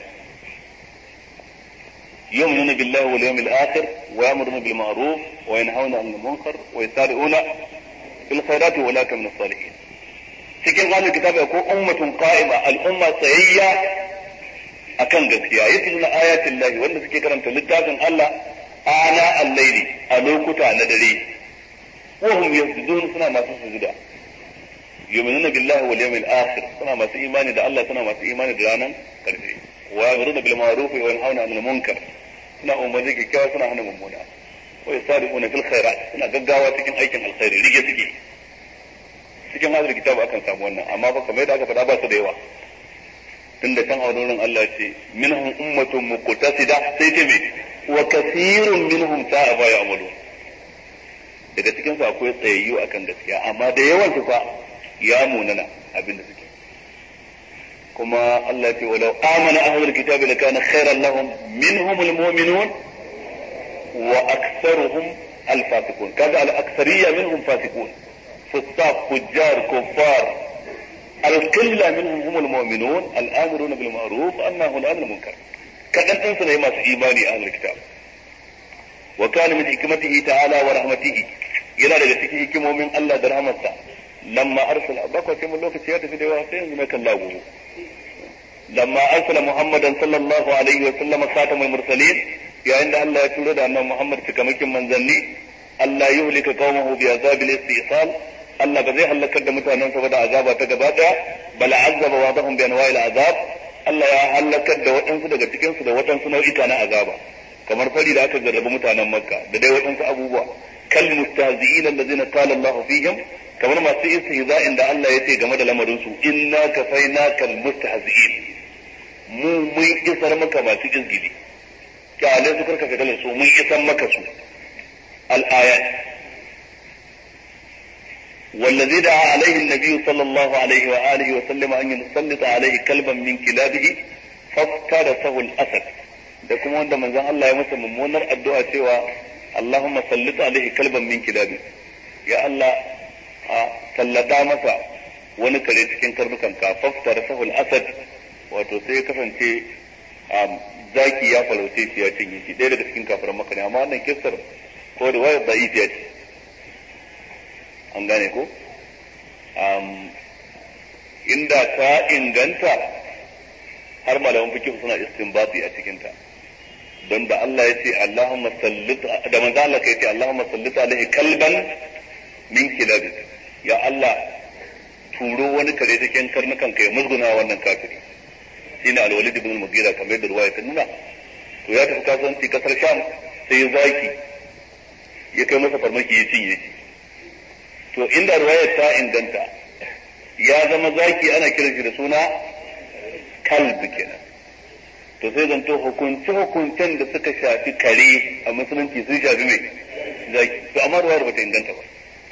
يؤمنون بالله واليوم الآخر ويأمرون بالمعروف وينهون عن المنكر ويسارعون في الخيرات أولئك من الصالحين cikin zanen kitabi ko ummatun qa'ima al'umma tsayayya akan gaskiya yatluna ayatin lahi wanda suke karanta littafin Allah ana al-laili a lokuta na dare wa hum yasjudun suna masu sujuda yu'minuna billahi wal yawmil akhir suna masu imani da Allah suna masu imani da ranan karshe wa yamuruna bil ma'ruf wa yanhauna 'anil munkar suna umarni kyakkyawa suna hana mummuna wa yasari'una fil khairat suna gaggawa cikin aikin alkhairi rige suke cikin hadar kitabu akan samu wannan amma fa kamar yadda aka faɗa ba su da yawa tunda kan aurorin Allah ce minhum ummatun muqtasida sai ta me wa kathirun minhum sa'a ba ya'malu daga cikin su akwai tsayayyu akan gaskiya amma da yawan su fa ya munana abinda suke kuma Allah ce walau amana ahlul kitabi lakana khairan lahum minhum almu'minun wa aktharuhum alfasiqun kaga al-akthariyya minhum fasiqun فساق فجار كفار القلة منهم هم المؤمنون الآمرون بالمعروف الناهون عن المنكر كأن أنسى ما في إيماني أهل الكتاب وكان من حكمته تعالى ورحمته yana daga cikin hikimomin Allah da rahmarsa lamma arsala bakwa sai mun lokaci ya tafi da yawa sai yanzu na kalla gobe lamma arsala muhammadan sallallahu alaihi wa sallam khatamul mursalin yayin da Allah ya turo da annabi Muhammad cikamakin manzanni Allah yuhlika qaumahu bi azabil istisal Allah ba zai halakar da mutanen sa da azaba ta gaba daya bal azaba wa dahum bi anwa'il azab Allah ya halakar da waɗansu daga cikin su da waɗansu nau'ika na azaba kamar fari da aka jarrabi mutanen Makka da dai waɗansu abubuwa kal mustahzi'in allazina qala Allah fihim kamar masu istihza'in da Allah ya ce game da lamarin su inna kafainaka almustahzi'in mu mun isar maka masu izgili kyale su karka ka su mun isar maka su al-ayat والذي دعا عليه النبي صلى الله عليه وآله وسلم أن يسلط عليه كلبا من كلابه فافترسه الأسد da kuma wanda manzon Allah ya masa mummunar addu'a cewa Allahumma sallit alaihi kalban min kilabi ya Allah a sallata masa wani kare cikin karnukan ka faftarasahu al-asad wato sai ya kasance zaki ya farauce shi ya cinye shi ɗaya daga cikin kafiran maka ne amma wannan kissar ko da wayar da'ifiya ce an gane ko inda ta inganta har malaman fikih suna istinbati a cikinta don da Allah ya ce Allahumma sallit da manzo Allah ya ce Allahumma sallit alaihi kalban min kilabi ya Allah turo wani kare cikin karnukan kai musguna wannan kafiri shine al-Walid ibn al-Mughira kamar da ruwaya ta nuna to ya tafi kasuwanci kasar Sham sai ya zaki ya kai masa farmaki ya cinye shi to inda ruwayar ta inganta ya zama zaki ana kiran shi da suna kalb kenan to sai zanto hukunce hukuncen da suka shafi kare a musulunci sun shafi mai zaki to amma ruwayar bata inganta ba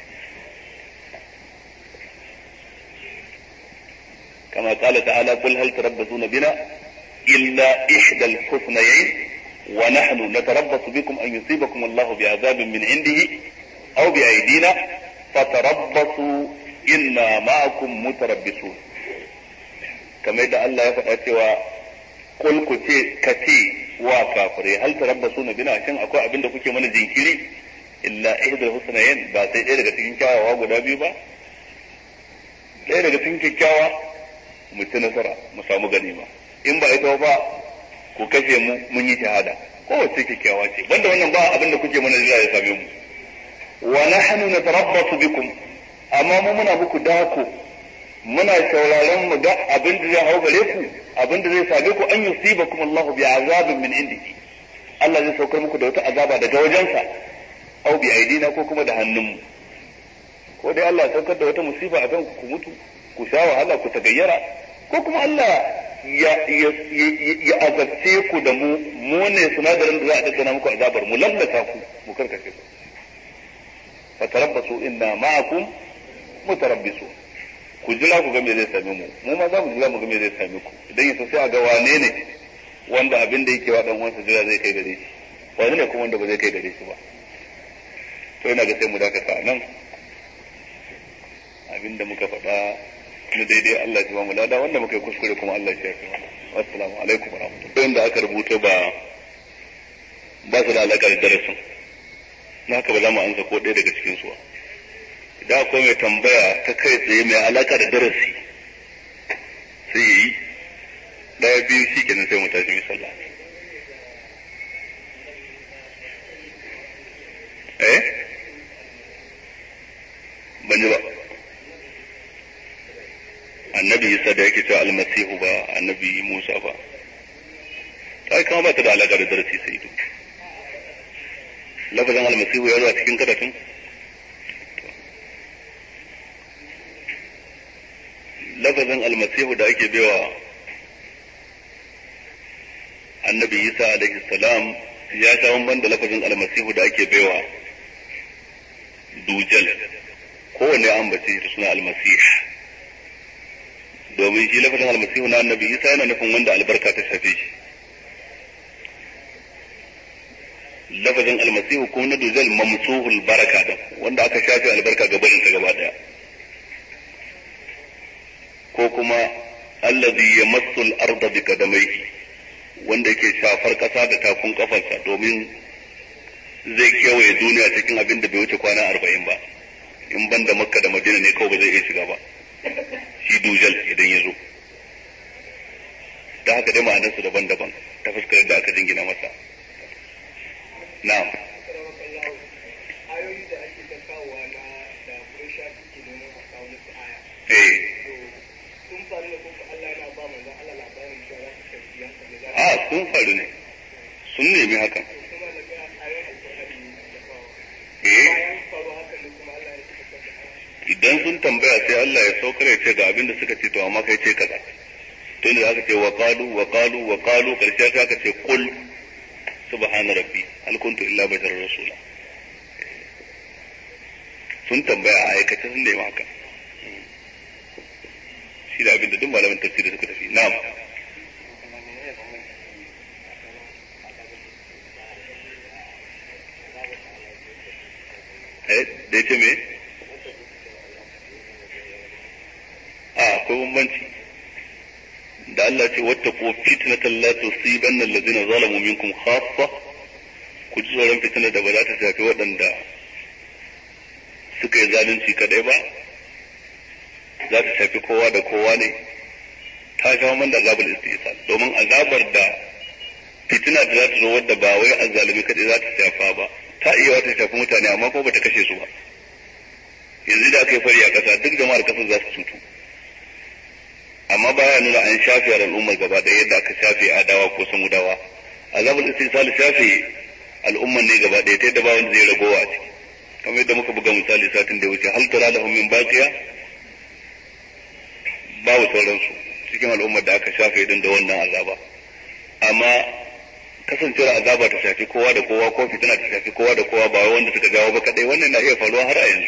كما قال تعالى قل هل تربصون بنا إلا إحدى الحسنيين ونحن نتربص بكم أن يصيبكم الله بعذاب من عنده أو بأيدينا فتربصوا إنا معكم متربصون كما يدعى الله يفعل قل كتي كتي وكافري هل تربصون بنا عشان أكو أبن دكوكي من الجنكيري إلا إحدى الحسنيين ba sai ɗaya daga cikin kyawawa guda biyu ba ɗaya daga cikin kyakkyawa mu ci nasara mu samu ganima in ba ita ba ku kashe mu mun yi shahada kowace kyakkyawa ce banda wannan ba abin da kuke mana jira ya same mu wa nahnu natarabbasu bikum amma mu muna muku dako muna sauraron mu ga abin da zai hau gare ku abin da zai same ku an yusibakum Allahu bi azabin min indihi Allah zai saukar muku da wata azaba daga wajensa au bi aidina ko kuma da hannunmu ko dai Allah ya saukar da wata musiba a kan ku mutu ku sha wahala ku tagayyara ko kuma Allah ya ya azabce ku da mu mu ne sinadarin da za a daddana muku azabar mu lallata ku mu karkace ku fatarabbasu inna ma'akum mutarabbisu ku jira ku ga me zai same mu mu ma za mu jira mu ga me zai same ku idan yaso sai a ga wane ne wanda abin da yake wa dan uwansa jira zai kai gare shi wani ne kuma wanda ba zai kai gare shi ba to ina ga sai mu dakata nan abinda muka faɗa na daidai Allah ya ba mu lada wanda muka yi kuskure kuma Allah ya shafe mana assalamu alaikum wa rahmatullahi da aka rubuta ba ba su da alaƙa da darasin na haka ba za mu ansa ko ɗaya daga cikin su idan akwai mai tambaya ta kai tsaye mai alaƙa da darasi sai ya yi ɗaya biyu shi kenan sai mu tashi mai sallah eh ban ji ba annabi isa da yake cewa almasihu ba annabi musa ba ta kama ba ta da alaƙa da darasi sai duk lafazin almasihu ya zo a cikin karatun lafazin almasihu da ake baiwa annabi isa alaihi salam ya sha bamban da lafazin almasihu da ake baiwa dujal kowanne an bace da suna almasih domin shi lafazin almasihu na annabi isa yana nufin wanda albarka ta shafe shi lafazin almasihu ko na dujal mamsuhul baraka da wanda aka shafe albarka gabanin ta gaba daya ko kuma allazi yamassu al-ardha bi qadamayhi wanda yake shafar kasa da takun kafarsa domin zai kewaye duniya cikin abin da bai wuce kwana arba'in ba in ban da makka da madina ne kawai ba zai iya shiga ba shi dujal idan ya zo da haka dai ma'anarsu daban-daban ta fuskar da aka jingina masa na'am ayoyi da ake ta kawowa na da Quraysha suke neman a kawo musu aya eh sun faru da kuma Allah yana ba manzo Allah labarin cewa za su tafi yanka da za a sun faru ne sun nemi hakan su kuma da ga ayoyin alƙur'ani da kawo eh bayan faru haka ne kuma Allah ya saka da aya idan sun tambaya sai Allah ya saukar ya ce ga abin da suka ce to amma kai ce kaza to inda aka ce wa qalu wa qalu wa qalu karshe sai aka ce qul subhana rabbi hal kuntu illa basharar rasula sun tambaya a aikace sun nemi haka shi da abin da duk malamin tafsiri suka tafi na'am eh da ce me a akwai bambanci da Allah ce wata ko fitnatan la tusibanna allazina zalamu minkum khassa ku ji tsoron fitnar da ba za ta shafi waɗanda suka yi zalunci kadai ba za ta shafi kowa da kowa ne ta sha man da azabar istisal domin azabar da fitina da za ta zo wadda ba wai azzalumi kadai za ta shafa ba ta iya wata shafi mutane amma ko ba ta kashe su ba yanzu da aka yi fari a ƙasa duk jama'ar ƙasar za su cutu amma baya nuna an shafe al'ummar gaba da yadda aka shafe adawa ko samudawa azabul istisal shafe al'ummar ne gaba ɗaya ta yadda ba wanda zai ragowa a ciki kamar yadda muka buga misali satin da ya wuce hal tara lahum min baqiya babu sauransu cikin al'ummar da aka shafe din da wannan azaba amma kasancewar azaba ta shafi kowa da kowa ko fitina ta shafi kowa da kowa ba wanda suka jawo ba kadai wannan na iya faruwa har a yanzu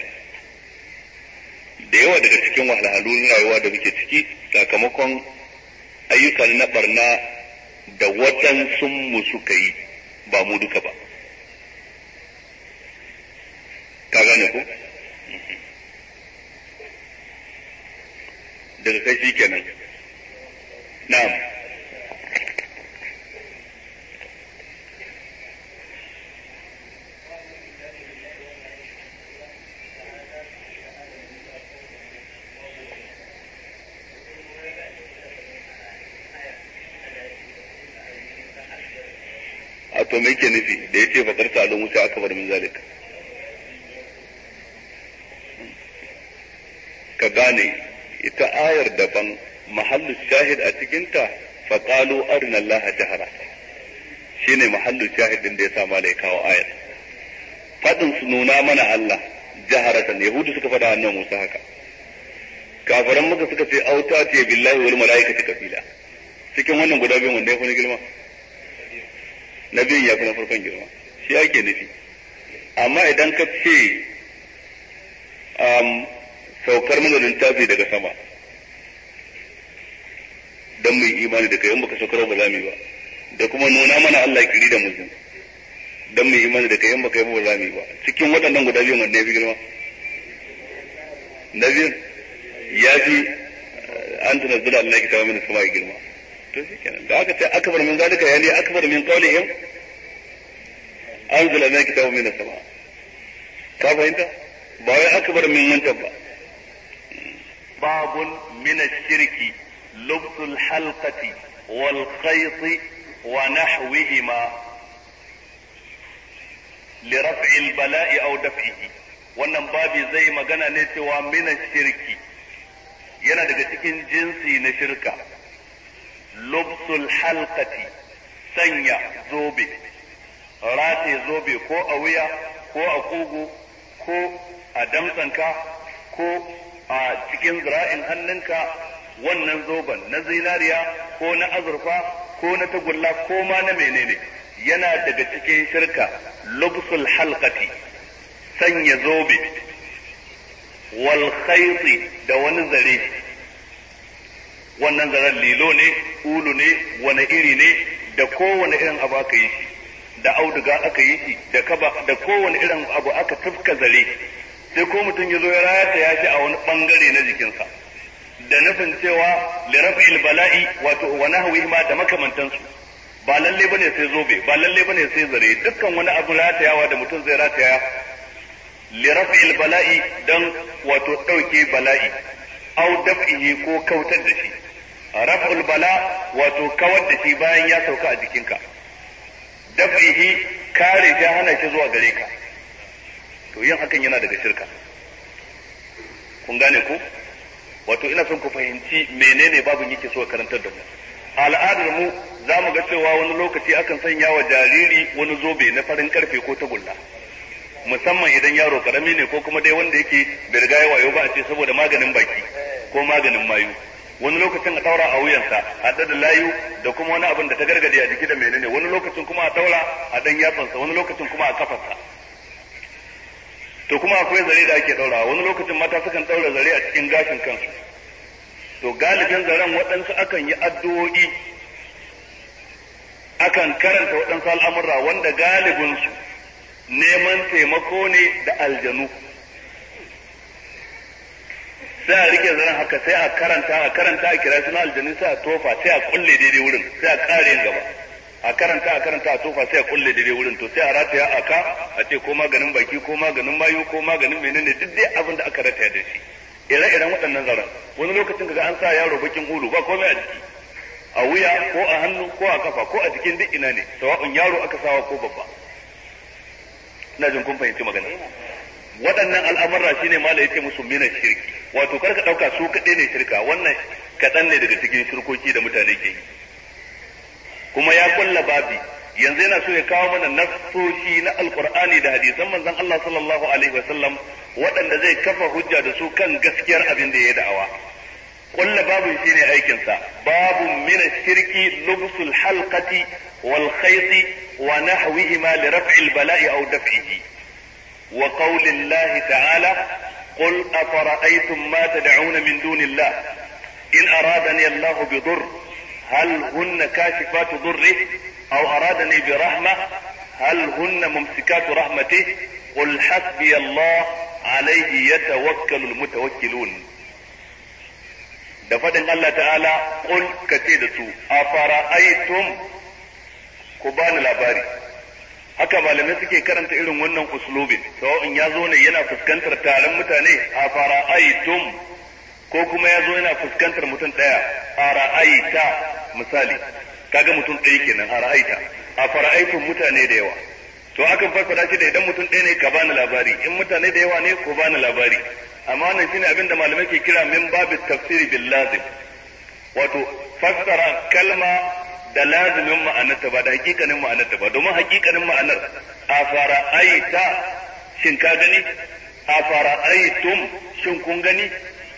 da yawa daga cikin wahalhalun rayuwa da muke ciki sakamakon ayyukan na barna da waɗansu mu suka yi ba mu duka ba ka gane ko daga kai shi kenan na'am a to me yake nufi da yace fakar ta alu musa akbar min zalika ka gane ita ayar daban mahallu shahid a cikinta faqalu arina Allah jahara shine mahallu shahid din da ya sa malai kawo ayar fadin su nuna mana Allah jaharatan yahudu suka fada annabi Musa haka kafiran muka suka ce auta ce billahi wal malaikati kafila cikin wannan guda biyun wanda ya fi girma na biyun ya fi na farkon girma shi ake nufi amma idan ka ce saukar mana littafi daga sama don mu yi imani da kai in baka saukar ba za mu yi ba da kuma nuna mana Allah kiri da mutum don mu yi imani da kai in baka yi ba za mu yi ba cikin waɗannan guda biyun wanda ya fi girma na biyun ya fi an tunazzula Allah kitaba min sama girma to shi kenan da aka ce akbar min zalika yani akbar min qawlihim anzala min kitabu min sama ka fahimta ba wai akbar min wancan ba babun min ash-shirki lubs al-halqati wal khayt wa nahwihima li raf'i al-bala'i aw daf'ihi wannan babi zai magana ne cewa min ash-shirki yana daga cikin jinsi na shirka lubsul halqati sanya zobe rataye zobe ko a wuya ko a kugu ko a damtsanka ko a cikin zira'in hannunka wannan zoben na zinariya ko na azurfa ko na tagulla ko ma na menene yana daga cikin shirka lubsul halqati sanya zobe wal khayti da wani zare wannan zaren lilo ne ulu ne wani iri ne da kowane irin abu aka yi shi da auduga aka yi shi da kaba da kowane irin abu aka tufka zare sai ko mutum ya zo ya rata ya shi a wani bangare na jikinsa da nufin cewa lirafil bala'i wato wa nahwi ma da makamantansu ba lalle bane sai zobe ba lalle bane sai zare dukkan wani abu ratayawa da mutum zai rataya lirafil bala'i dan wato dauke bala'i au daf'ihi ko kautar da shi raf'ul bala wato kawar da shi bayan ya sauka a jikinka daf'ihi kare shi hana shi zuwa gare ka to yin hakan yana daga shirka kun gane ku wato ina son ku fahimci menene babin yake so karantar da mu al'adar mu za mu ga cewa wani lokaci akan sanya wa jariri wani zobe na farin karfe ko tagulla musamman idan yaro karami ne ko kuma dai wanda yake bai riga ya wayo ba a ce saboda maganin baki ko maganin mayu wani lokacin a daura a wuyansa a da layu da kuma wani abin da ta gargade a jiki da menene wani lokacin kuma a daura a dan yatsansa wani lokacin kuma a kafarsa to kuma akwai zare da ake daura wani lokacin mata sukan daura zare a cikin gashin kansu to galibin zaren waɗansu akan yi addu'o'i akan karanta waɗansu al'amurra wanda galibinsu neman taimako ne da aljanu sai a rike zaren haka sai a karanta a karanta a kira suna aljanu sai a tofa sai a kulle daidai wurin sai a kare yin gaba a karanta a karanta a tofa sai a kulle daidai wurin to sai a rataya a ka a ce ko maganin baki ko maganin mayu ko maganin menene duk dai abin da aka rataya da shi ire-iren waɗannan zaren wani lokacin kaga an sa yaro bakin ulu ba komai a jiki a wuya ko a hannu ko a kafa ko a jikin duk ina ne sawa'un yaro aka sawa ko babba ina jin kun fahimci magana waɗannan al'amurra shine mala yace musu mina shirki wato karka ɗauka su kaɗai ne shirka wannan kaɗan ne daga cikin shirkoki da mutane ke yi kuma ya kulla babi yanzu yana so ya kawo mana nassoshi na alqur'ani da hadisan manzon Allah sallallahu alaihi wasallam waɗanda zai kafa hujja da su kan gaskiyar abin da ya da'awa kulla babu shine aikin sa babu min shirki lubsul halqati wal khayt wa nahwihima li raf'i al bala'i aw daf'ihi wa qawli Allah ta'ala قل أفرأيتم ما تدعون من دون الله إن أرادني الله بضر هل هن كاشفات ضره أو أرادني برحمة هل هن ممسكات رحمته قل حسبي الله عليه يتوكل المتوكلون da faɗin Allah ta'ala ƙul ka ce da su a fara'aitum ku bani labari haka malamai suke karanta irin wannan uslubin sawa'in ya zo ne yana fuskantar taron mutane a fara'aitum ko kuma ya zo yana fuskantar mutum ɗaya a ra'aita misali kaga mutum ɗaya kenan a ra'aita a fara'aitun mutane da yawa to akan fassara shi da idan mutum ɗaya ne ka bani labari in mutane da yawa ne ko bani labari amma wannan shine abin da malamai ke kira min babit tafsiri bil lazim wato fassara kalma da lazimin ma'anarta ba da hakikanin ma'anarta ba domin hakikanin ma'anar a fara'aita shin ka gani a fara'aitum shin kun gani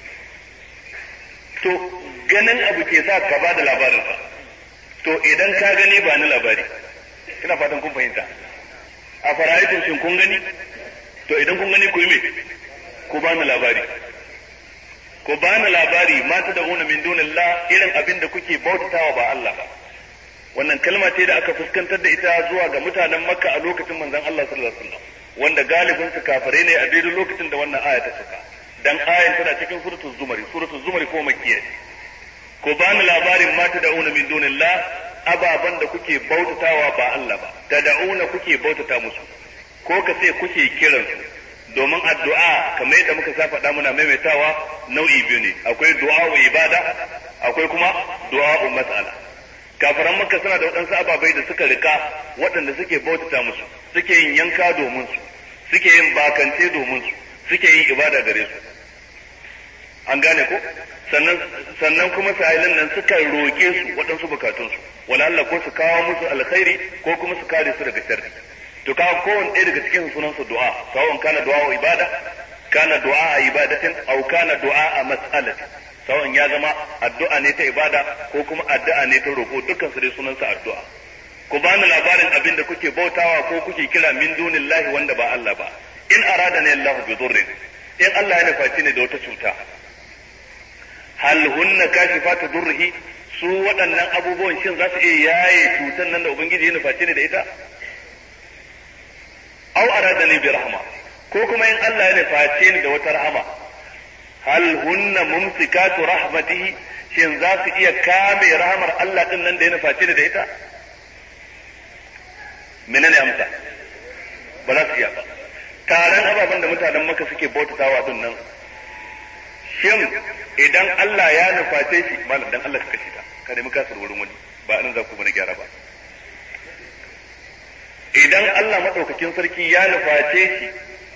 to ganin abu ke sa ka ba da labarinsa to idan ka gani ba ni labari ina fatan kun fahimta a fara'aitun shin kun gani to idan kun gani ku yi me ku ba ni labari ku ba ni labari ma ta da una min dunillah irin abin da kuke bautatawa ba Allah ba wannan kalma ce da aka fuskantar da ita zuwa ga mutanen makka a lokacin manzon Allah sallallahu alaihi wasallam wanda galibin su kafare ne a daidai lokacin da wannan aya ta saka dan ayan tana cikin suratul zumari suratul zumari ko makkiya ko bani labarin ma ta da'una min dunillah ababan da kuke bautatawa ba Allah ba ta da'una kuke bautata musu ko ka ce kuke kiran su domin addu'a kamar yadda muka sa faɗa muna maimaitawa nau'i biyu ne akwai du'a ibada akwai kuma du'a mas'ala kafiran makka suna da waɗansu ababai da suka rika waɗanda suke bautata musu suke yin yanka domin su suke yin bakance domin su suke yin ibada gare su an gane ko sannan sannan kuma sa'ilin nan suka roke su waɗansu bukatunsu wala Allah ko su kawo musu alkhairi ko kuma su kare su daga sharri to kawo kowanne ɗaya daga cikin sunan su du'a sawon kana du'a wa ibada kana du'a a ibadatin au kana du'a a mas'alatin sawon ya zama addu'a ne ta ibada ko kuma addu'a ne ta roƙo dukkan su dai sunansa addu'a ku bani labarin abin da kuke bautawa ko kuke kira min dunillahi wanda ba Allah ba in arada ne Allah bi dhurrin in Allah ya nufaci ne da wata cuta hal hunna kashifatu dhurrihi su waɗannan abubuwan shin za su iya yaye cutan nan da ubangiji ya nufaci ne da ita aw arada ne bi rahma ko kuma in Allah ya nufaci ni da wata rahama hal hunna mumsikatu rahmatihi shin za su iya kame rahmar Allah din nan da ya nufaci da ita menene amsa ba za su iya ba taron ababen da mutanen maka suke bautatawa din nan shin idan Allah ya nuface shi malam dan Allah ka kashe ta ka nemi kasar wurin wani ba nan za ku bane gyara ba idan Allah madaukakin sarki ya nuface shi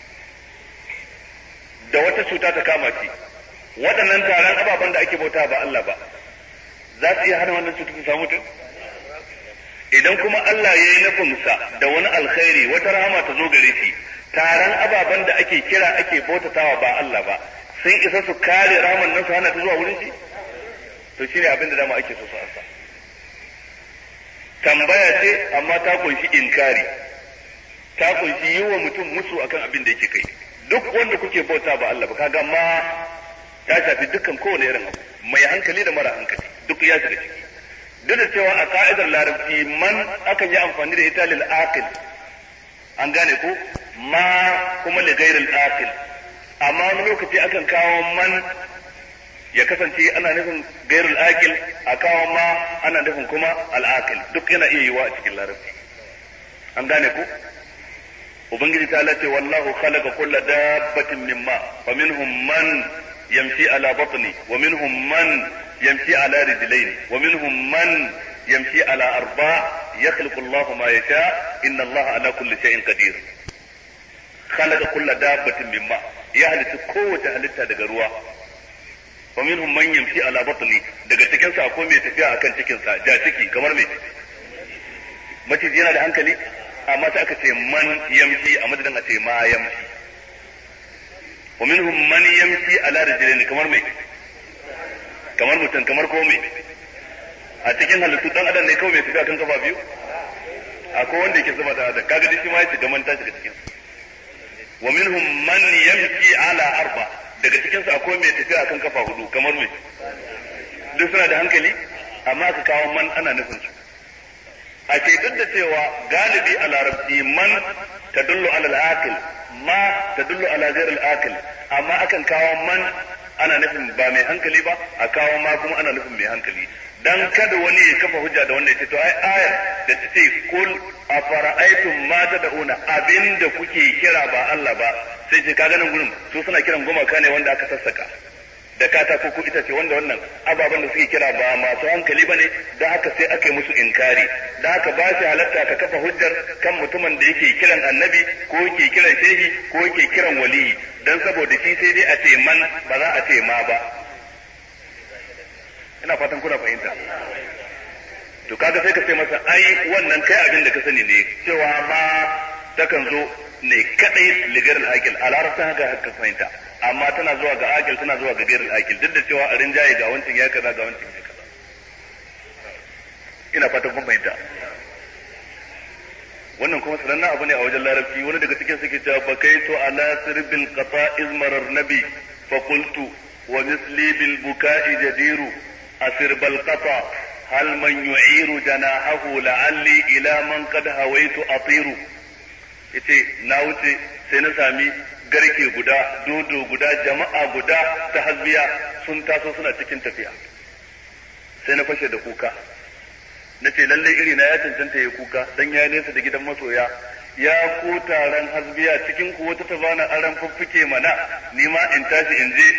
da wata cuta ta kama shi waɗannan taron ababen da ake bauta ba Allah ba za su iya hana wannan cutar ta samu mutum idan kuma Allah ya yi nufinsa da wani alkhairi wata rahama ta zo gare shi taron ababen da ake kira ake bautatawa ba Allah ba sun isa su kare rahaman nan su hana ta zuwa wurin shi to shine abin da dama ake so su ansa tambaya ce amma ta kunshi inkari ta kunshi yi wa mutum musu akan abin da yake kai duk wanda kuke bauta ba Allah ba kaga ma ta shafi dukkan kowane irin abu mai hankali da mara hankali duk ya shiga ciki duk da cewa a ka'idar larabci man akan yi amfani da ita lil aqil an gane ko ma kuma li ghairil aqil amma wani lokaci akan kawo man ya kasance ana nufin gairul aqil a kawo ma ana nufin kuma al aqil duk yana iya yiwa a cikin larabci an gane ko ubangiji ta ce wallahu khalaqa kulla dabbatin mimma fa minhum man yamshi ala batni wa minhum man yamshi ala rijlayn wa minhum man yamshi ala arba yakhluqu Allah ma yasha inna Allah ala kulli shay'in qadir khalaqa kulla dabbatin mimma ya halitta kowace halitta daga ruwa wa minhum man yamshi ala batni daga cikin sa akwai mai tafiya akan cikin sa ja ciki kamar me maciji yana da hankali amma sai aka ce man yamshi a madadin a ce ma yamshi wa minhum man yamshi ala rijlain kamar me kamar mutum kamar komai a cikin halittu dan adam ne kawai mai tafiya kan kafa biyu akwai wanda yake sama da adam kaga shi ma ya shiga manta shiga cikin wa minhum man yamshi ala arba daga cikin su akwai mai tafiya kan kafa hudu kamar mai duk suna da hankali amma aka kawo man ana nufin su a ce duk da cewa galibi a larabci man tadullu ala al-aqil ma tadullu ala ghayr al-aqil amma akan kawo man ana nufin ba mai hankali ba a kawo ma kuma ana nufin mai hankali dan kada wani ya kafa hujja da wanda ya ce to ai ayar da ta ce kul afara'aytum ma tad'una abinda kuke kira ba Allah ba sai ce kaga nan gurin su suna kiran gumaka ne wanda aka sassaka da katako ko ita ce wanda wannan ababen da suke kira ba masu hankali bane da haka sai aka yi musu inkari da haka ba shi halatta ka kafa hujjar kan mutumin da yake kiran annabi ko yake kiran shehi ko yake kiran waliyi dan saboda shi sai dai a ce man ba za a ce ma ba ina fatan kuna fahimta to kaga sai ka ce masa ai wannan kai abin da ka sani ne cewa ma takan zo ne kadai ligar al-akil a larabcin haka haka fahimta amma tana zuwa ga akil tana zuwa ga gairar akil duk da cewa a rinjaye ga wancan ya kaza ga wancan ya kaza ina fatan kun fahimta wannan kuma sanannen abu ne a wajen larabci wani daga cikin suke cewa bakaitu ala sirbil qata izmarar nabi fa qultu wa misli bil buka'i jadiru asirbal qata hal man yu'iru janahahu la'alli ila man qad hawaitu atiru yace na wuce sai na sami garke guda dodo guda jama'a guda ta hasbiya sun taso suna cikin tafiya sai na fashe da kuka na ce lalle iri na ya cancanta ya kuka dan ya nesa da gidan masoya ya ku taron hasbiya cikin ku wata ta bana aran fuffuke mana ni ma in tashi in je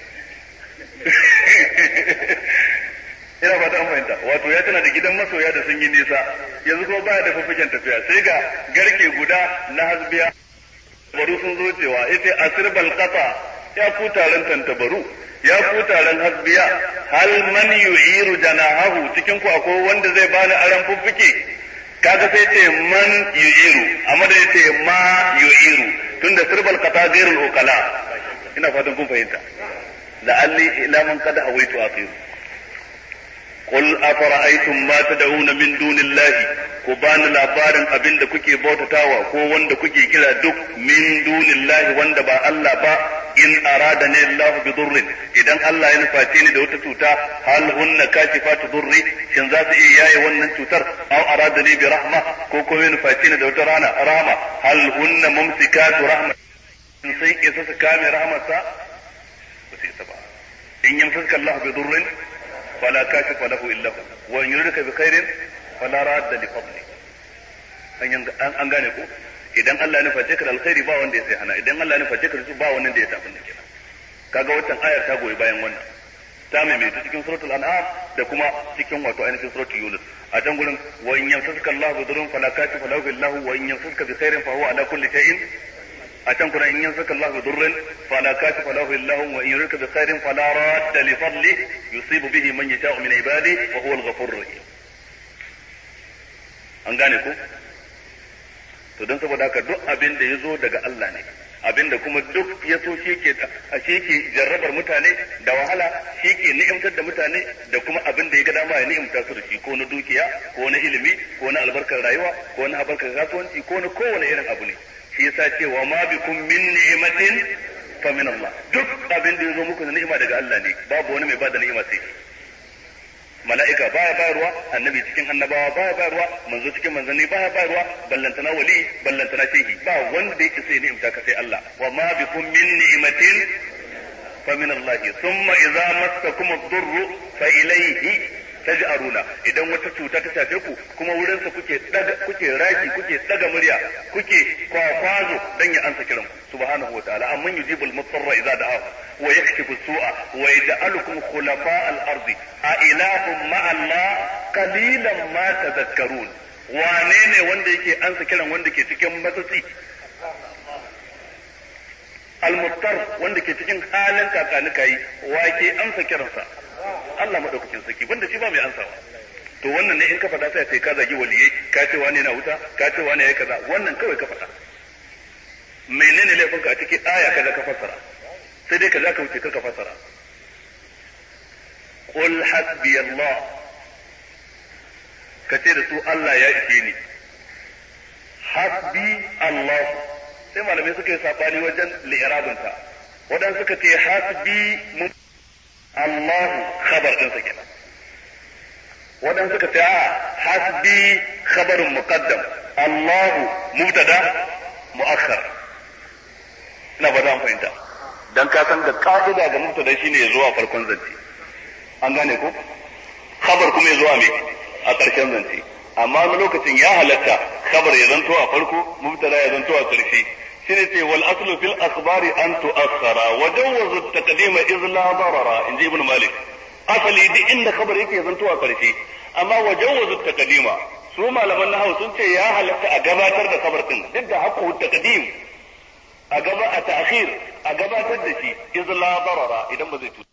ina ba ta fahimta wato ya tana da gidan masoya da sun yi nisa yanzu kuma baya da fuffuken tafiya sai ga garke guda na hasbiya baru sun zo cewa yace asirbal qata ya ku taron tantabaru ya ku taron hasbiya hal man yu'iru janahahu cikin ku akwai wanda zai bani aran fuffuke kaga sai ce man yu'iru amma da yace ma yu'iru tunda sirbal qata ghairul uqala ina fatan kun fahimta la'alli ila man qad hawaitu aqiru قل أفرأيتم ما تدعون من دون الله ku bani labarin abin da kuke bautatawa ko wanda kuke kira duk min dunillahi wanda ba Allah ba in arada ne Allah bi durrin idan Allah ya nufaci ni da wata cuta hal hunna kashifatu durri shin za su iya yaye wannan cutar aw arada ni bi rahma ko ko ya nufaci ni da wata rana rahma hal hunna mumsikatu rahma in sai isa su kame rahmarsa ba sai isa ba in yamsaka Allah bi durrin فلا كاشف له الا هو وان يردك بخير فلا راد لفضله an gane ko idan Allah ya nuface ka da alkhairi ba wanda ya sai hana idan Allah ya nuface ka da su ba wanda ya tafi da kenan kaga waccan ayar ta goyi bayan wannan ta maimaita cikin suratul an'am da kuma cikin wato ainihin suratul yunus a can gurin wa in yamsaka Allah bi dhurrin fala kashifa lahu illa hu wa in yamsaka bi khairin fa huwa ala kulli shay'in a can kuma in yansaka Allah bi durrin fala kashifa lahu illa hu wa in yurika bi khairin fala radda li fadli yusibu bihi man yasha'u min ibadi wa huwa al-ghafurur rahim an gane ko to don saboda haka duk abin da yazo daga Allah ne abin da kuma duk ya so shi ke shi ke jarrabar mutane da wahala shi ke ni'imtar da mutane da kuma abin da ya ga dama ya ni'imta su da shi ko na dukiya ko na ilimi ko na albarkar rayuwa ko na albarkar kasuwanci ko na kowane irin abu ne shi yasa ce wa ma bikum min ni'matin fa min Allah duk abin da yazo muku da ni'ima daga Allah ne babu wani mai bada ni'ima sai mala'ika baya bayarwa annabi cikin annabawa baya bayarwa manzo cikin manzanni baya bayarwa ballantana wali ballantana shehi ba wanda yake sai ni'imta ka sai Allah wa ma bikum min ni'matin fa min Allah thumma idza massakum ad-durru fa ilayhi taj'aruna idan wata cuta ta shafe ku kuma wurin sa kuke daga kuke raki kuke daga murya kuke kwakwazo dan ya ansa kiran subhanahu wa ta'ala amman yujibul mutarra idza da'ahu wa yakshifu su'a wa yaj'alukum khulafa al-ardi a ilahum ma'a Allah qalilan ma tadhakkarun wane ne wanda yake ansa kiran wanda ke cikin matsatsi al-muttar wanda ke cikin halin kakanika yi wa ke amsa kiransa Allah madaukakin sarki banda shi ba mai ansawa to wannan ne in ka faɗa sai sai ka zagi waliyai ka ce wani na wuta ka ce wani yayi kaza wannan kawai ka faɗa menene laifin ka a cikin aya kaza ka fassara sai dai kaza ka wuce ka fassara qul hasbi Allah kace da su Allah ya ishe ni hasbi Allah sai malamai suka yi sabani wajen li'irabinta wadan suka ce hasbi mun Allah khabar din sa kenan wadan suka ce a hasbi khabarun muqaddam Allah mubtada muakhar ina ba an fahimta dan ka san da ka'ida ga mubtada shine ya zuwa farkon zance an gane ko khabar kuma ya zuwa me a ƙarshen zance amma wani lokacin ya halatta khabar ya zanto a farko mubtada ya zanto a ƙarshe shine ce wal aslu fil akhbari an tu'akhkhara wa jawwazu at-taqdima iz la darara inji ibn malik asali duk inda khabar yake zanto a ƙarshe amma wa jawwazu at-taqdima su malaman nahwu sun ce ya halatta a gabatar da khabar din duk da haqqu at-taqdim a gaba a ta'khir a gabatar da shi iz la darara idan ba zai